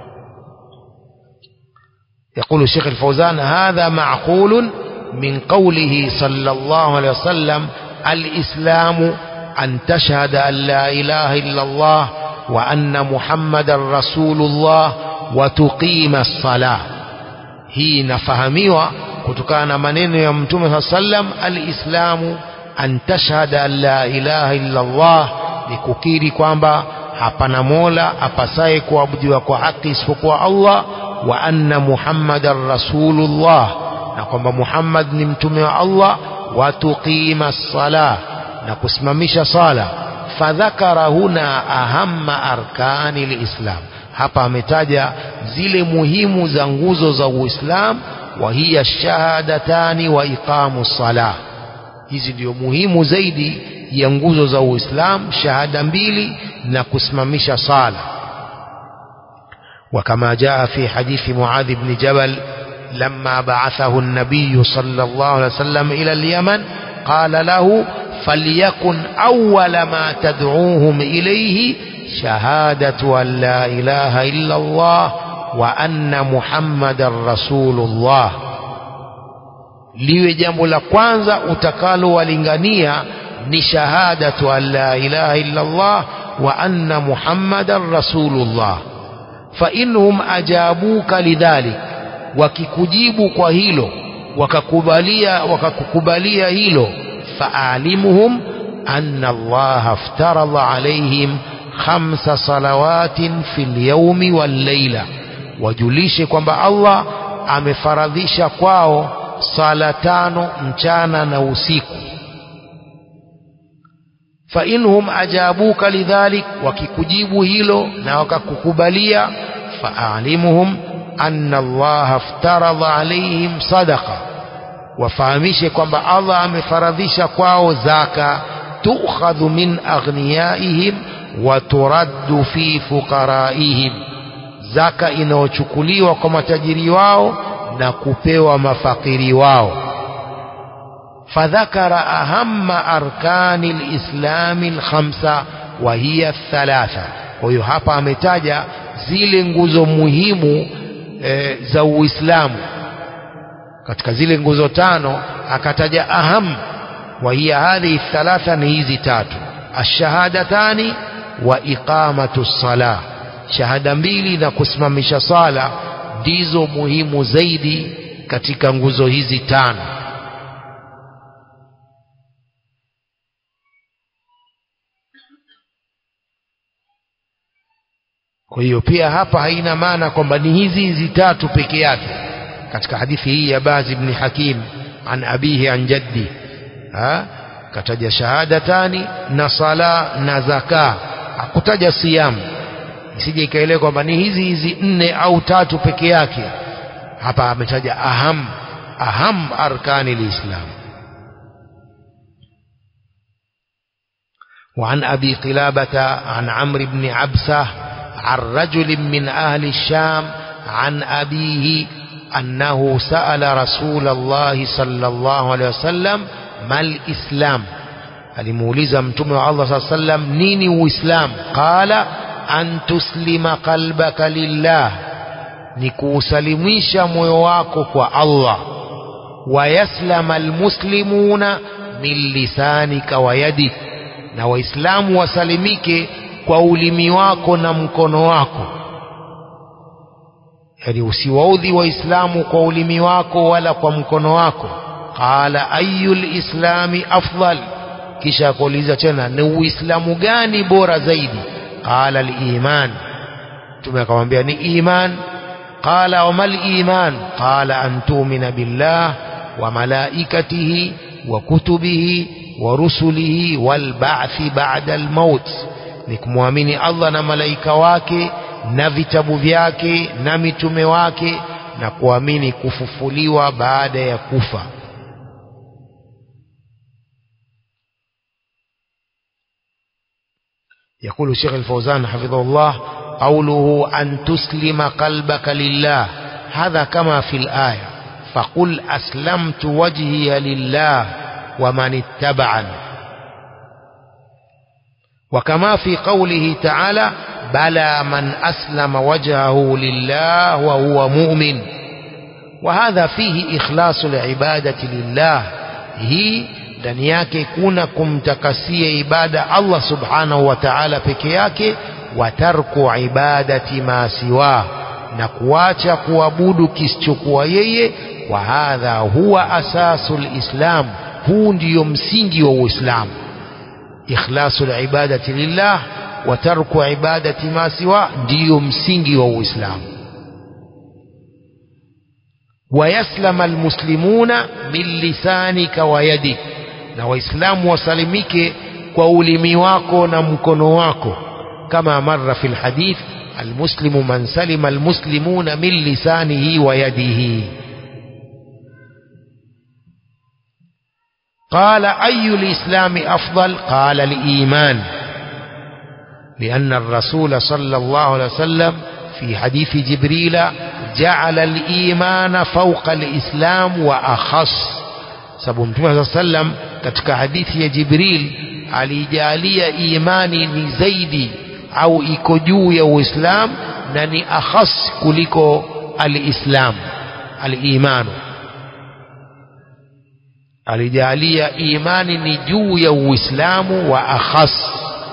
يقول الشيخ الفوزان هذا معقول من قوله صلى الله عليه وسلم الإسلام أن تشهد أن لا إله إلا الله وأن محمد رسول الله وتقيم الصلاة hii inafahamiwa kutokana na maneno ya mtume saa sallam alislamu an tashhada an la ilaha illa Allah ni kukiri kwamba hapana mola apasaye kuabudiwa kwa haki isipokuwa Allah wa anna muhammadan rasulullah na kwamba Muhammad ni mtume wa Allah wa tuqima sala na kusimamisha sala fadhakara huna ahamma arkani lislam hapa ametaja zile muhimu za nguzo za Uislamu wa hiya shahadatani wa iqamu salah hizi ndio muhimu zaidi ya nguzo za Uislamu shahada mbili na kusimamisha sala وكما جاء في حديث معاذ بن جبل لما بعثه النبي صلى الله عليه وسلم إلى اليمن قال له فليكن أول ما تدعوهم إليه شهادة أن لا إله إلا الله وأن محمد رسول الله liwe jambo la kwanza utakalowalingania ni shahadatu an la ilaha illa Allah wa anna muhammadan rasulullah fa inhum ajabuka lidhalik wakikujibu kwa hilo wakakubalia wakakukubalia hilo faalimuhum anna Allah aftaradha alaihim khamsa salawatin fil yawmi wal layla wajulishe kwamba Allah amefaradhisha kwao sala tano mchana na usiku fa inhum ajabuka lidhalik wakikujibu hilo na wakakukubalia faalimuhum anna Allah aftaradha alaihim sadaqa wafahamishe kwamba Allah amefaradhisha kwao zaka tukhadhu min aghniyaihim wa turaddu fi fuqaraihim zaka inayochukuliwa kwa matajiri wao na kupewa mafakiri wao fadhakara ahamma arkani lislami lkhamsa wa hiya thalatha kwa hiyo hapa ametaja zile nguzo muhimu e, za uislamu katika zile nguzo tano akataja aham wa hiya hadhihi thalatha ni hizi tatu ashahadatani wa iqamatu ssalah shahada mbili na kusimamisha sala ndizo muhimu zaidi katika nguzo hizi tano kwa hiyo pia hapa haina maana kwamba ni hizi hizi tatu peke yake katika hadithi hii ya Baz ibn Hakim an abihi an jaddi ha kataja shahadatani na sala na zaka hakutaja siyamu isije ikaelewa kwamba ni hizi hizi nne au tatu peke yake hapa ametaja aham aham arkani lislam وعن أبي قلابة عن عمرو بن عبسة عن رجل من أهل الشام عن أبيه أنه سأل رسول الله صلى الله عليه وسلم ما الإسلام alimuuliza mtume wa Allah saa sallam nini uislam qala an tuslima qalbaka lillah ni kuusalimisha moyo wako kwa Allah wayaslama almuslimuna min lisanika wa yadik na waislamu wasalimike kwa ulimi wako na mkono wako yani usiwaudhi waislamu kwa ulimi wako wala kwa mkono wako qala ayu lislami afdal kisha akauliza tena ni uislamu gani bora zaidi qala liman mtume akamwambia ni iman qala wama liman qala an tumina billah wa malaikatihi wa kutubihi wa rusulihi walba'thi ba'da almaut ni kumwamini Allah na malaika wake na vitabu vyake na mitume wake na kuamini kufufuliwa baada ya kufa يقول الشيخ الفوزان حفظه الله قوله أن تسلم قلبك لله هذا كما في الآية فقل أسلمت وجهي لله ومن اتبعني وكما في قوله تعالى بلى من أسلم وجهه لله وهو مؤمن وهذا فيه إخلاص العبادة لله هي ndani yake kuna kumtakasia ibada Allah subhanahu wa ta'ala peke yake wa tarku ibadati ma siwa na kuacha kuabudu kisichokuwa yeye wa hadha huwa asasul islam huu ndiyo msingi wa uislamu ikhlasul ibadati lillah wa tarku ibadati ma siwa ndiyo msingi wa uislamu wayaslama almuslimuna min lisanika wa yadik na waislamu wasalimike kwa ulimi wako na mkono wako kama marra fi lhadith almuslimu man salima almuslimuna min lisanihi wa yadihi قال أي الإسلام أفضل قال الإيمان لأن الرسول صلى الله عليه وسلم في حديث جبريل جعل الإيمان فوق الإسلام وأخص sababu mtume saa sallam katika hadithi ya jibril alijalia imani ni zaidi au iko juu ya uislam na ni akhas kuliko alislam alimanu alijalia imani ni juu ya uislamu wa akhas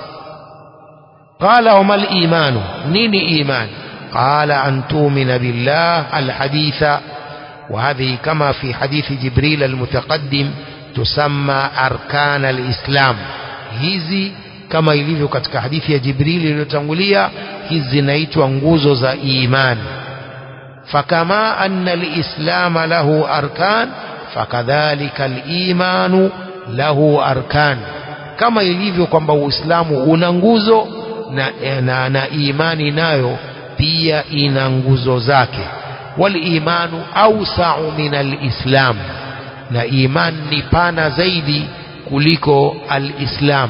qala wama limanu nini imani قال أن تؤمن بالله الحديث وهذه كما في حديث جبريل المتقدم تسمى أركان الإسلام hizi kama ilivyo katika hadithi ya jibrili iliyotangulia hizi zinaitwa nguzo za imani fakama anna lislama lahu arkan fakadhalika limanu lahu arkan kama ilivyo kwamba uislamu una nguzo na, na, na imani nayo pia ina nguzo zake walimanu ausau min alislam na iman ni pana zaidi kuliko alislam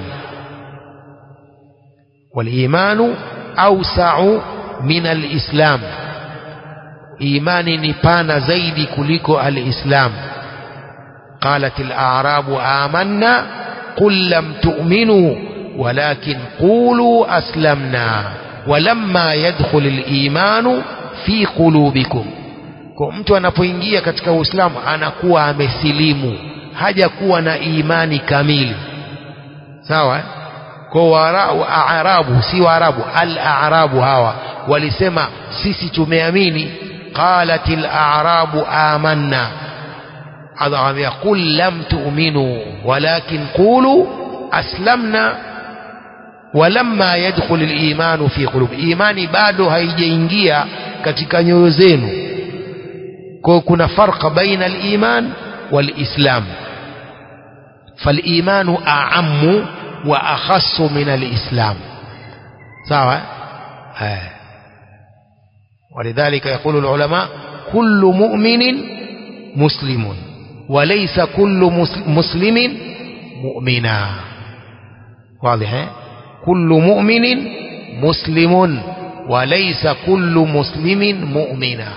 walimanu ausau min alislam imani ni pana zaidi kuliko alislam قالت الأعراب آمنا قل لم تؤمنوا ولكن قولوا أسلمنا ولما يدخل الإيمان في قلوبكم kwa mtu anapoingia katika uislamu anakuwa amesilimu hajakuwa na imani kamili sawa kwa waarabu si waarabu al-arabu hawa walisema sisi tumeamini qalat al-arabu amanna adhamia qul lam tu'minu walakin qulu aslamna walamma yadkhul al-iman fi qulub imani bado haijaingia katika nyoyo zenu kwa kuna farqa baina al-iman wal-islam فالإيمان أعم وأخص من الإسلام سواء آه. ولذلك يقول العلماء كل مؤمن مسلم وليس كل مسلم مؤمنا واضح كل مؤمن مسلم وليس كل مسلم مؤمنا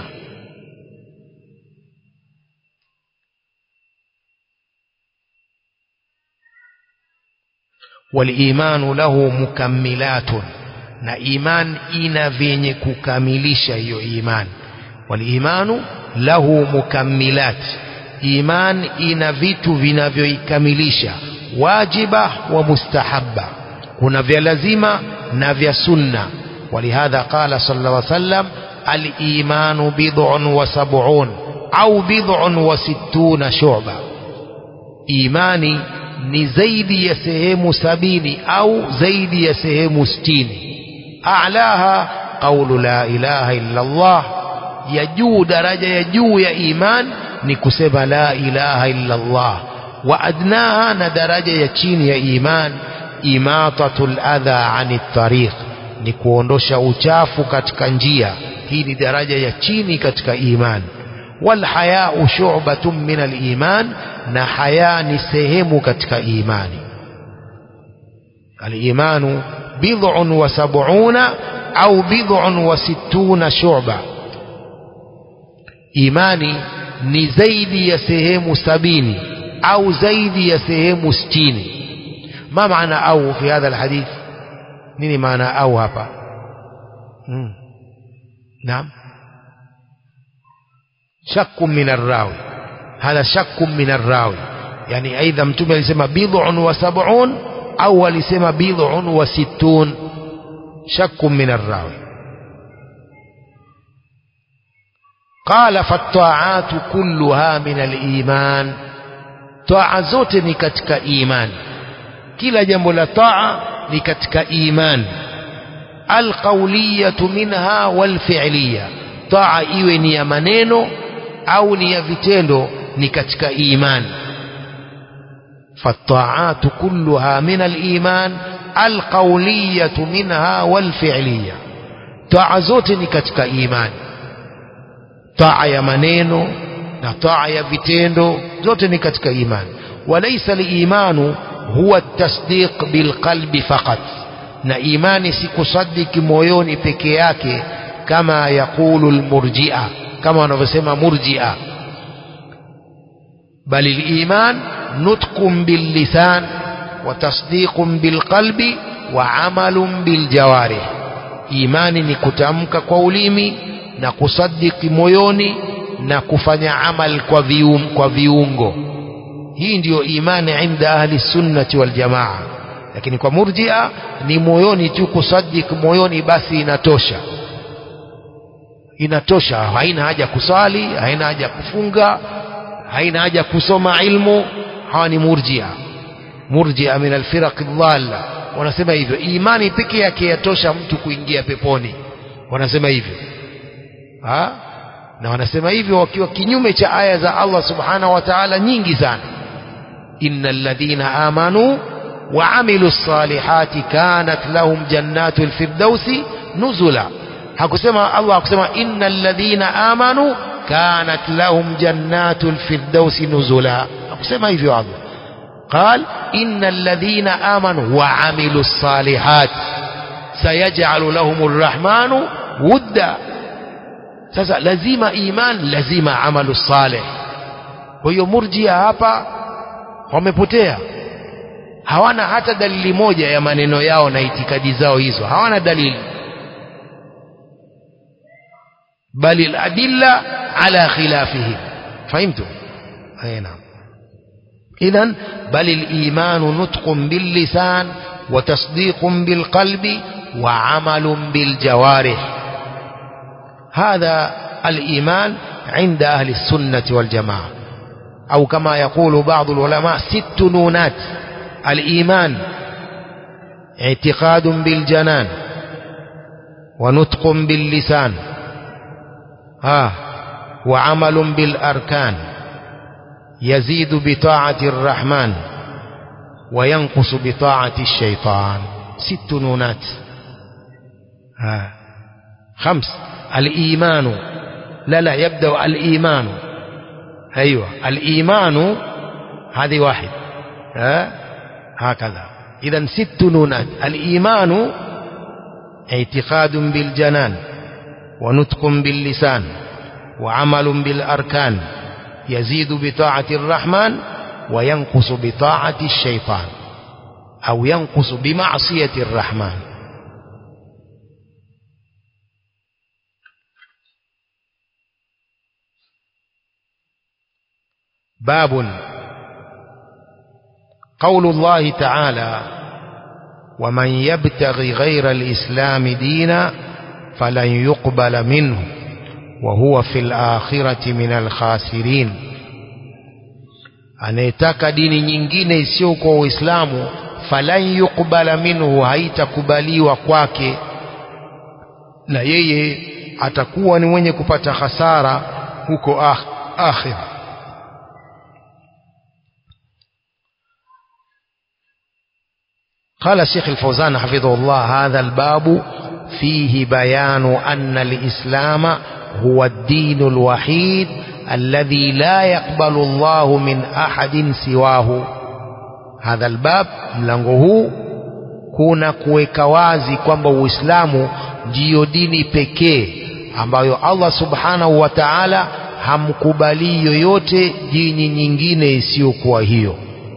walimanu lahu mukammilatun na iman ina vyenye kukamilisha hiyo iman walimanu lahu mukammilat iman ina vitu vinavyoikamilisha wajiba wa mustahabba kuna vya lazima na vya sunna ولهذا قال صلى الله عليه وسلم الإيمان بضع وسبعون أو بضع وستون شعبة إيماني ni zaidi ya sehemu sabini au zaidi ya sehemu sitini a'laha qawlu la ilaha illa Allah ya juu daraja ya juu ya iman ni kusema la ilaha illa Allah wa adnaha na daraja ya chini ya iman imatatul adha anit tariq ni kuondosha uchafu katika njia hii ni daraja ya chini katika iman والحياء شعبة من الإيمان na haya ni sehemu katika imani الإيمان بضع وسبعون أو بضع وستون شعبة إيماني ni zaidi ya sehemu sabini au zaidi ya sehemu sitini ma maana au fi hadha alhadith nini maana au hapa hmm. naam shakku min arrawi hadha shakku min arrawi yani aidha mtume alisema bid'un wa sab'un au alisema bid'un wa sittun شك من الراوي قال فالطاعات كلها من الإيمان طاعة zote ni katika imani kila jambo la taa ni katika imani alqauliyatu minha walfi'liya taa iwe ni ya maneno au ni ya vitendo ni katika imani فالطاعات كلها من الإيمان القولية منها والفعلية طاعة zote ni katika imani taa ya maneno na taa ya vitendo zote ni katika imani walaysa liimanu huwa tasdiq bilqalbi faqat na imani si kusadiki moyoni peke yake kama yaqulu almurji'a kama wanavyosema murji'a bali liman nutqun billisan wa tasdiqun bilqalbi wa amalun biljawarih imani ni kutamka kwa ulimi na kusadiki moyoni na kufanya amal kwa, vium, kwa viungo hii ndiyo imani inda ahli sunnati wal jamaa lakini kwa murjia ni moyoni tu kusadiki moyoni basi inatosha inatosha haina haja kusali haina haja kufunga haina haja kusoma ilmu hawa ni murjia murjia min alfiraq dhalla wanasema hivyo imani peke yake yatosha mtu kuingia peponi wanasema hivyo ha? na wanasema hivyo wakiwa kinyume cha aya za Allah subhanahu wa ta'ala nyingi sana innal ladhina amanu wa amilu salihati kanat lahum jannatul firdausi nuzula hakusema Allah hakusema innal ladhina amanu kanat lahum jannatul firdausi nuzula hakusema hivyo Allah قال إن الذين آمنوا وعملوا الصالحات سيجعل لهم الرحمن ودا sasa lazima iman lazima amalu saleh kwa hiyo murjia hapa wamepotea hawana hata dalili moja ya maneno yao na itikadi zao hizo hawana dalili bali aladilla ala khilafihim fahimtu aina idhan bal aliman nutqun bil lisan wa tasdiqun bil qalbi wa amalun bil jawarih هذا الإيمان عند أهل السنة والجماعة أو كما يقول بعض العلماء ست نونات الإيمان اعتقاد بالجنان ونطق باللسان آه وعمل بالأركان يزيد بطاعة الرحمن وينقص بطاعة الشيطان ست نونات آه خمس الإيمان لا لا يبدأ الإيمان أيوة الإيمان هذه واحد ها هكذا إذا ست نونات الإيمان اعتقاد بالجنان ونطق باللسان وعمل بالأركان يزيد بطاعة الرحمن وينقص بطاعة الشيطان أو ينقص بمعصية الرحمن باب قول الله تعالى ومن يبتغي غير الإسلام دينا فلن يقبل منه وهو في الآخرة من الخاسرين anayetaka dini nyingine isiyo kwa uislamu falan yuqbala minhu haitakubaliwa kwake na yeye atakuwa ni mwenye kupata hasara huko ah, akhira قال الشيخ الفوزان حفظه الله هذا الباب فيه بيان أن الإسلام هو الدين الوحيد الذي لا يقبل الله من أحد سواه هذا الباب mlango huu kuna kuweka wazi kwamba Uislamu ndiyo dini pekee ambayo Allah subhanahu wa ta'ala hamkubali yoyote dini nyingine isiyokuwa hiyo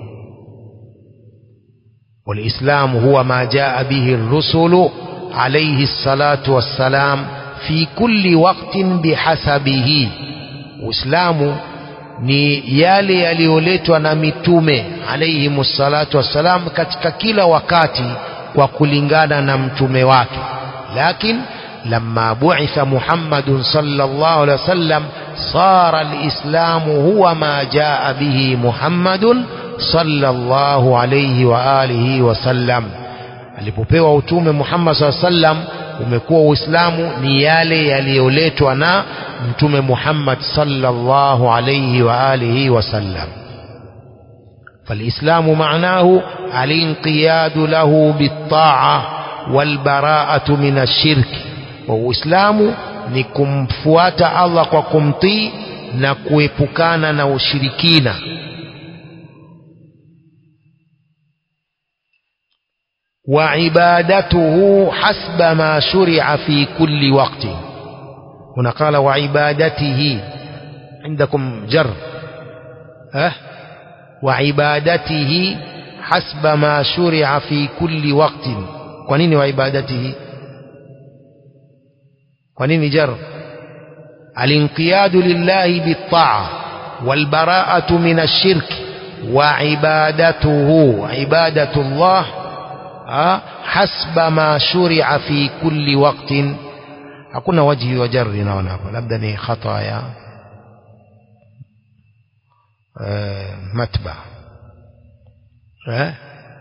والإسلام هو ما جاء به الرسل عليه الصلاة والسلام في كل وقت بحسبه Uislamu ni yale yaliyoletwa na mitume alayhimu salatu wassalam katika kila wakati kwa kulingana na mtume wake لكن لما بعث محمد صلى الله عليه وسلم صار الإسلام هو ما جاء به محمد صلى الله عليه وآله وسلم alipopewa utume Muhammad SAW sallam umekuwa Uislamu ni yale yaliyoletwa na mtume Muhammad sallallahu alayhi wa alihi wasallam فالإسلام معناه الانقياد له بالطاعة والبراءة من الشرك وإسلام ni kumfuata Allah kwa kumtii na kuepukana na ushirikina وعبادته حسب ما شرع في كل وقت هنا قال وعبادته عندكم جر أه وعبادته حسب ما شرع في كل وقت ونين وعبادته ونين جر الانقياد لله بالطاعة والبراءة من الشرك وعبادته عبادة الله حسب ما شرع في كل وقت hakuna wajhi wa jarri naona hapa labda ni khata ya matba eh?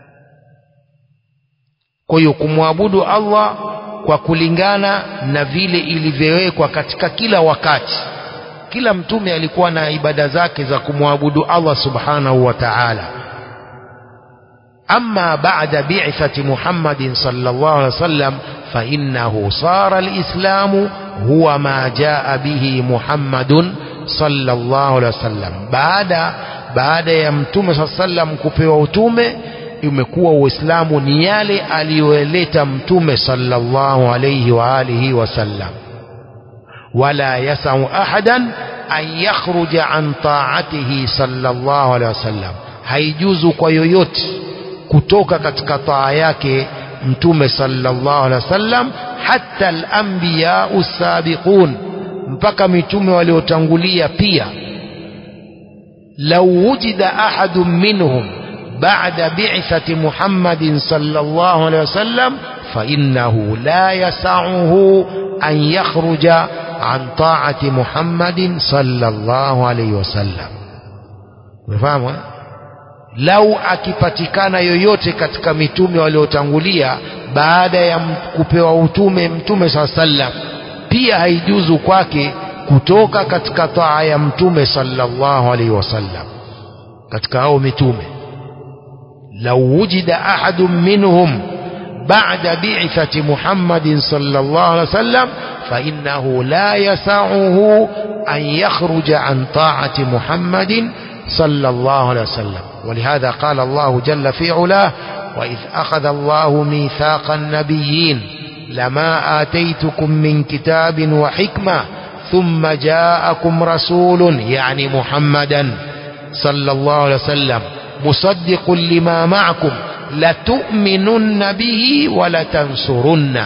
kwa hiyo kumwabudu Allah kwa kulingana na vile ilivyowekwa katika kila wakati kila mtume alikuwa na ibada zake za kumwabudu Allah subhanahu wa ta'ala أما بعد بعثة محمد صلى الله عليه وسلم فإنه صار الإسلام هو ما جاء به محمد صلى الله عليه وسلم بعد بعد يمتم صلى الله عليه وسلم kupewa utume imekuwa uislamu ni yale aliyoleta mtume sallallahu alayhi wa alihi wasallam wala yasau ahadan an yakhruja an ta'atihi sallallahu alayhi wasallam haijuzu kwa yoyote kutoka katika taa yake mtume sallallahu alaihi wasallam hata al-anbiya usabiqun mpaka mitume waliotangulia pia law wujida ahadun minhum ba'da bi'thati Muhammadin sallallahu alaihi wasallam fa innahu la yas'uhu an yakhruja an ta'ati Muhammadin sallallahu alaihi wasallam umefahamu eh? lau akipatikana yoyote katika mitume waliotangulia baada ya kupewa utume mtume saa sallam pia haijuzu kwake kutoka katika taa ya mtume sallallahu alaihi wasallam katika hao mitume lau wujida ahadun minhum بعد بعثة محمد صلى الله عليه وسلم فإنه لا يسعه أن يخرج عن طاعة محمد صلى الله عليه وسلم ولهذا قال الله جل في علاه وإذ أخذ الله ميثاق النبيين لما آتيتكم من كتاب وحكمة ثم جاءكم رسول يعني محمدا صلى الله عليه وسلم مصدق لما معكم لتؤمنن به ولتنصرن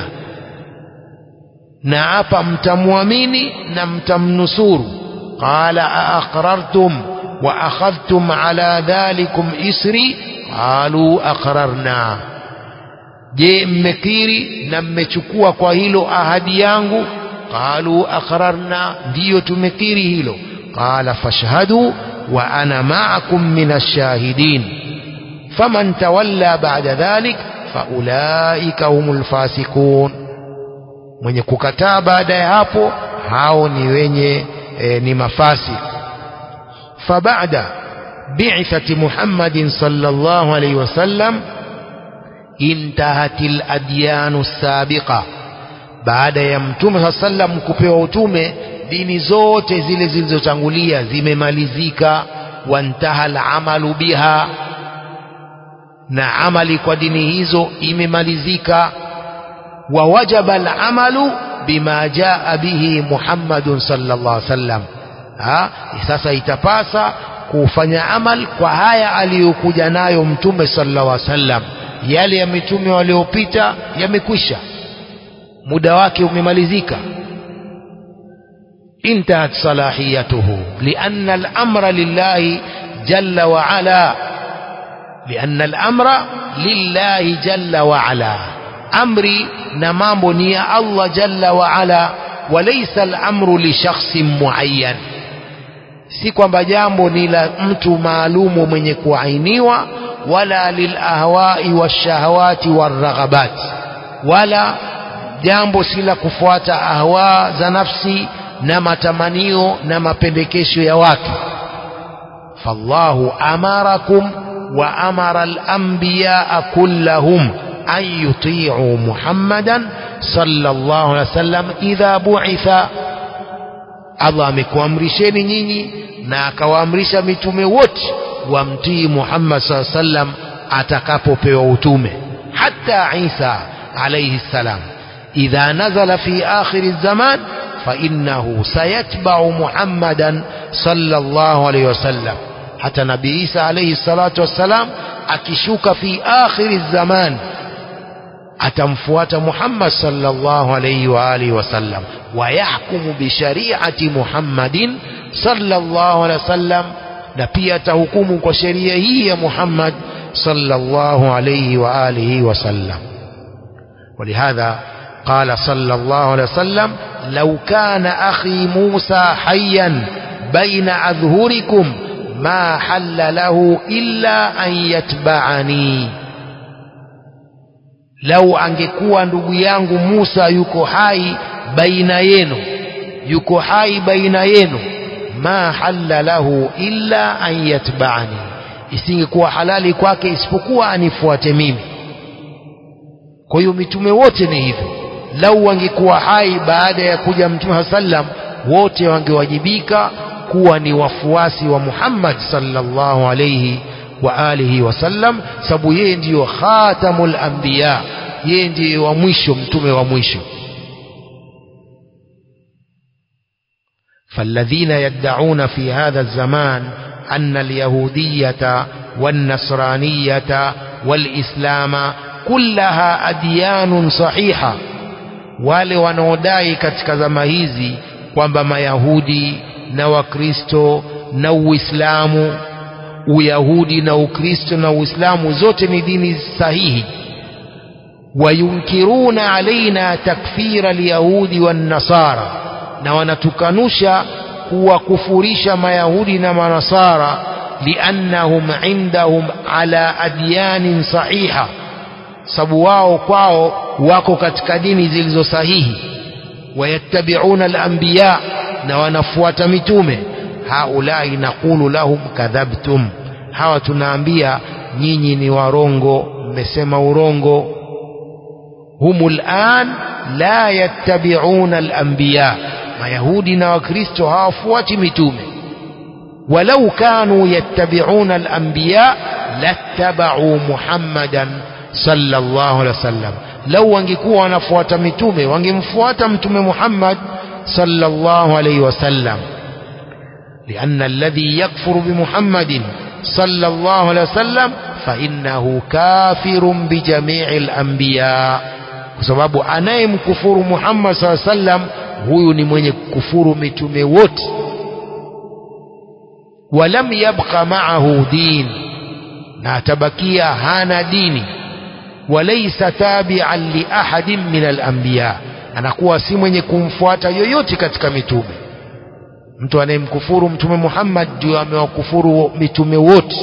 نعapa mtamwamini na mtamnusuru قال أأقررتم وأخذتم على ذلكم إسري قالوا أقررنا je mmekiri na mmechukua kwa hilo ahadi yangu qalu aqrarna ndiyo tumekiri hilo qala fashhadu wa ana ma'akum min ash-shahidin faman tawalla ba'da dhalik faulaika humul fasiqun mwenye kukataa baada ya hapo hao ni wenye e, ni mafasik فبعد بعثة محمد صلى الله عليه وسلم انتهت الأديان السابقة baada ya mtume saa sallam kupewa utume dini zote zile zilizotangulia zimemalizika wantaha alamalu biha na amali kwa dini hizo imemalizika wa wajaba alamalu bima jaa bihi muhammadun sallallahu alaihi wasallam ha? sasa itapasa kufanya amal kwa haya aliyokuja nayo mtume sallallahu alaihi wasallam yale ya mitume waliopita yamekwisha muda wake umemalizika انتهت صلاحيته لأن الأمر لله جل وعلا لأن الأمر لله جل وعلا amri na mambo ni ya Allah jalla wa ala walaysa al-amru li shakhsin muayyan si kwamba jambo ni la mtu maalumu mwenye kuainiwa wala lilahwai washahawati waraghabat wala jambo si la kufuata ahwa za nafsi na matamanio na mapendekesho ya watu fallahu amarakum wa amara al-anbiya kullahum an yuti'u muhammadan sallallahu alaihi wasallam idha bu'itha Allah amekuamrisheni nyinyi na akawaamrisha mitume wote wamtii Muhammad sallallahu alaihi wasallam atakapopewa utume hata Isa alayhi salam idha nazala fi akhir zaman fa innahu sayatba'u Muhammadan sallallahu alayhi wasallam hata nabii Isa alayhi salatu wassalam akishuka fi akhir zaman atamfuata Muhammad sallallahu alayhi wa alihi wasallam ويحكم بشريعة محمد صلى الله عليه وسلم na pia atahukumu kwa sheria hii ya Muhammad sallallahu alayhi wa alihi wasallam ولهذا قال صلى الله عليه وسلم لو كان أخي موسى حيا بين أظهركم ما حل له إلا أن يتبعني لو angekuwa ndugu yangu Musa yuko hai baina yenu yuko hai baina yenu ma halla lahu illa an yatba'ani isingekuwa halali kwake isipokuwa anifuate mimi kwa hiyo mitume wote ni hivyo lau wangekuwa hai baada ya kuja mtume sallam wote wangewajibika kuwa ni wafuasi wa Muhammad sallallahu alayhi wa alihi wasallam sababu yeye ndiyo khatamul anbiya yeye ndiye wa mwisho mtume wa mwisho فالذين يدعون في هذا الزمان أن اليهودية والنصرانية والإسلام كلها أديان صحيحة wale wanaodai katika zama hizi kwamba mayahudi na wakristo na uislamu uyahudi na ukristo na uislamu zote ni dini sahihi wayunkiruna alaina takfira alyahudi wannasara na wanatukanusha kuwakufurisha mayahudi na manasara liannahum indahum ala adyanin sahiha sababu wao kwao wako katika dini zilizo sahihi wayattabiuna alanbiya na wanafuata mitume haulai naqulu lahum kadhabtum hawa tunaambia nyinyi ni warongo mmesema urongo humu lan la yattabiuna alanbiya mayahudi na wakristo hawafuati mitume walau kanu yattabiuna alanbiya lattabau muhammadan sallallahu alaihi wasallam lau wangekuwa wanafuata mitume wangemfuata mtume Muhammad sallallahu alaihi wasallam لأن الذي يكفر بمحمد صلى الله عليه وسلم فإنه كافر بجميع الأنبياء بسبب أنا مكفور محمد صلى الله عليه وسلم huyu ni mwenye kufuru mitume wote walam yabqa ma'ahu din na atabakia hana dini walaysa tabi'an li ahadin min al-anbiya anakuwa si mwenye kumfuata yoyote katika mitume mtu anayemkufuru mtume Muhammad ndio amewakufuru mitume wote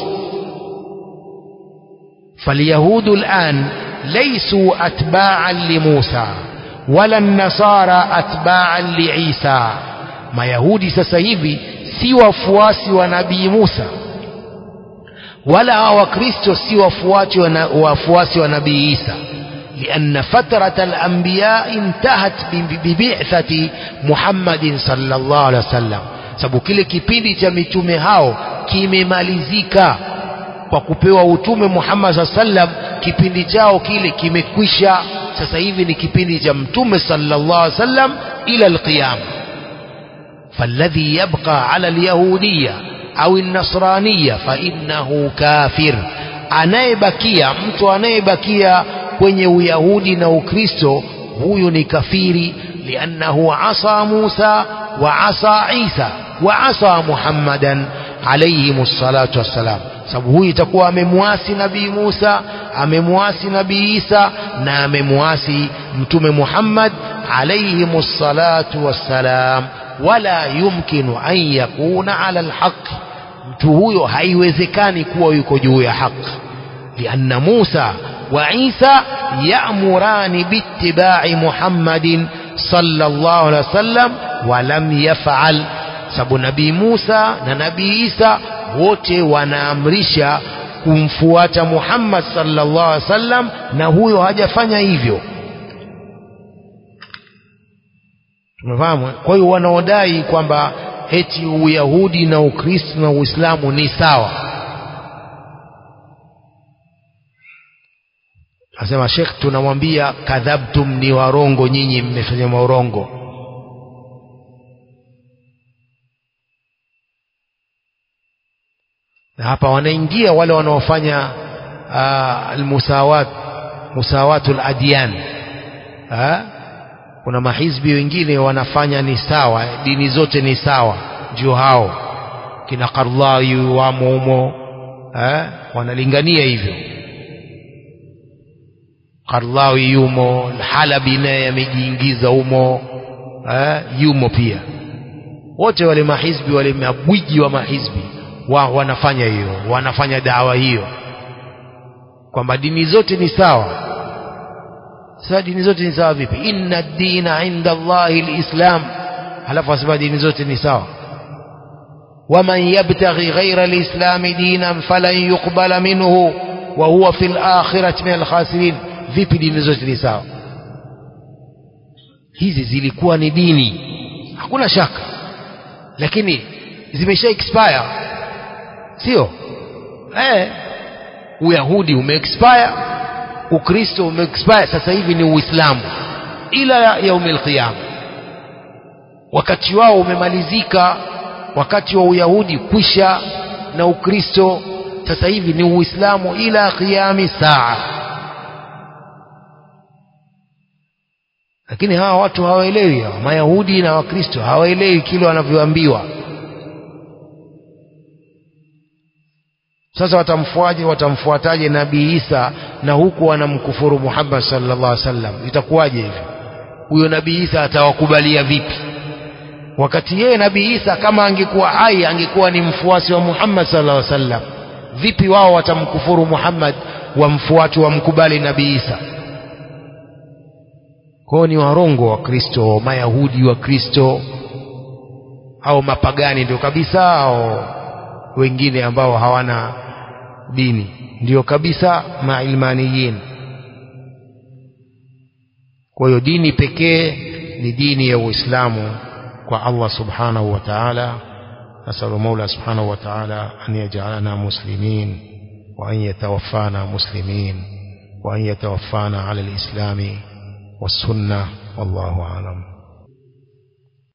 فاليهود الآن ليسوا أتباعا لموسى ولا النصارى أتباعا لعيسى ما يهودي سسيبي si wafuasi wa nabii Musa wala hawa wakristo si wafuasi wa wafuasi wa nabii Isa لأن فترة الأنبياء انتهت ببعثة محمد صلى الله عليه وسلم sababu kile kipindi cha mitume hao kimemalizika kwa kupewa utume Muhammad saa sallam kipindi chao kile kimekwisha sasa hivi ni kipindi cha mtume sallallahu alaihi wasallam ila alqiyama فالذي يبقى على اليهودية أو النصرانية فإنه كافر anayebakia mtu anayebakia kwenye uyahudi na ukristo huyu ni kafiri liannahu asa musa wa asa isa wa asa muhammadan alayhim salatu wassalam sababu huyu itakuwa amemwasi nabii musa amemwasi nabii Isa na amemwasi mtume Muhammad alayhi salatu wassalam wala yumkinu an yakuna ala alhaq mtu huyo haiwezekani kuwa yuko juu ya haki lianna Musa wa Isa ya'murani biittiba'i Muhammadin sallallahu alaihi wasallam wa lam yaf'al sababu nabii Musa na nabii Isa wote wanaamrisha kumfuata Muhammad sallallahu alaihi wasallam na huyo hajafanya hivyo tumefahamu kwa hiyo wanaodai kwamba eti uyahudi na ukristo na uislamu ni sawa asema shekh tunamwambia kadhabtum ni warongo nyinyi mmefanya maurongo na hapa wanaingia wale wanaofanya almusawat musawatul adyan ha? kuna mahizbi wengine wanafanya ni sawa dini zote ni sawa ndio hao kina Qardawi wamo humo eh wanalingania hivyo Qardawi yumo Halabi naye amejiingiza humo eh yumo pia wote wale mahizbi wale mabwiji wa mahizbi wa, wanafanya hiyo wanafanya dawa hiyo kwamba dini zote ni sawa sasa dini zote ni sawa vipi inna dina inda Allahi alislam halafu asema dini zote ni sawa waman yabtaghi ghayra alislami dinan falan yuqbala minhu wa huwa fil akhirati min alkhasirin vipi dini zote ni sawa hizi zilikuwa ni dini hakuna shaka lakini zimesha expire sio eh uyahudi ume expire ukristo umeexpire sasa hivi ni uislamu ila yaumil qiyama wakati wao umemalizika wakati wa uyahudi kwisha na ukristo sasa hivi ni uislamu ila qiyami saa lakini hawa watu hawaelewi hawa mayahudi na wakristo hawaelewi kile wanavyoambiwa sasa watamfuaje watamfuataje nabii Isa na huku wanamkufuru Muhammad sallallahu alaihi wasallam itakuwaje hivi huyo nabii Isa atawakubalia vipi wakati yeye nabii Isa kama angekuwa hai angekuwa ni mfuasi wa Muhammad sallallahu alaihi wasallam vipi wao watamkufuru Muhammad wamfuati wamkubali nabii Isa kwao ni warongo wa Kristo mayahudi wa Kristo au mapagani ndio kabisa au wengine ambao hawana dini ndio kabisa mailmaniyin kwa hiyo dini pekee ni dini ya Uislamu kwa Allah subhanahu wa ta'ala nasalu Mola subhanahu wa ta'ala an yaj'alana muslimin wa an yatawaffana muslimin wa an yatawaffana ala al-islami was-sunnah wallahu a'lam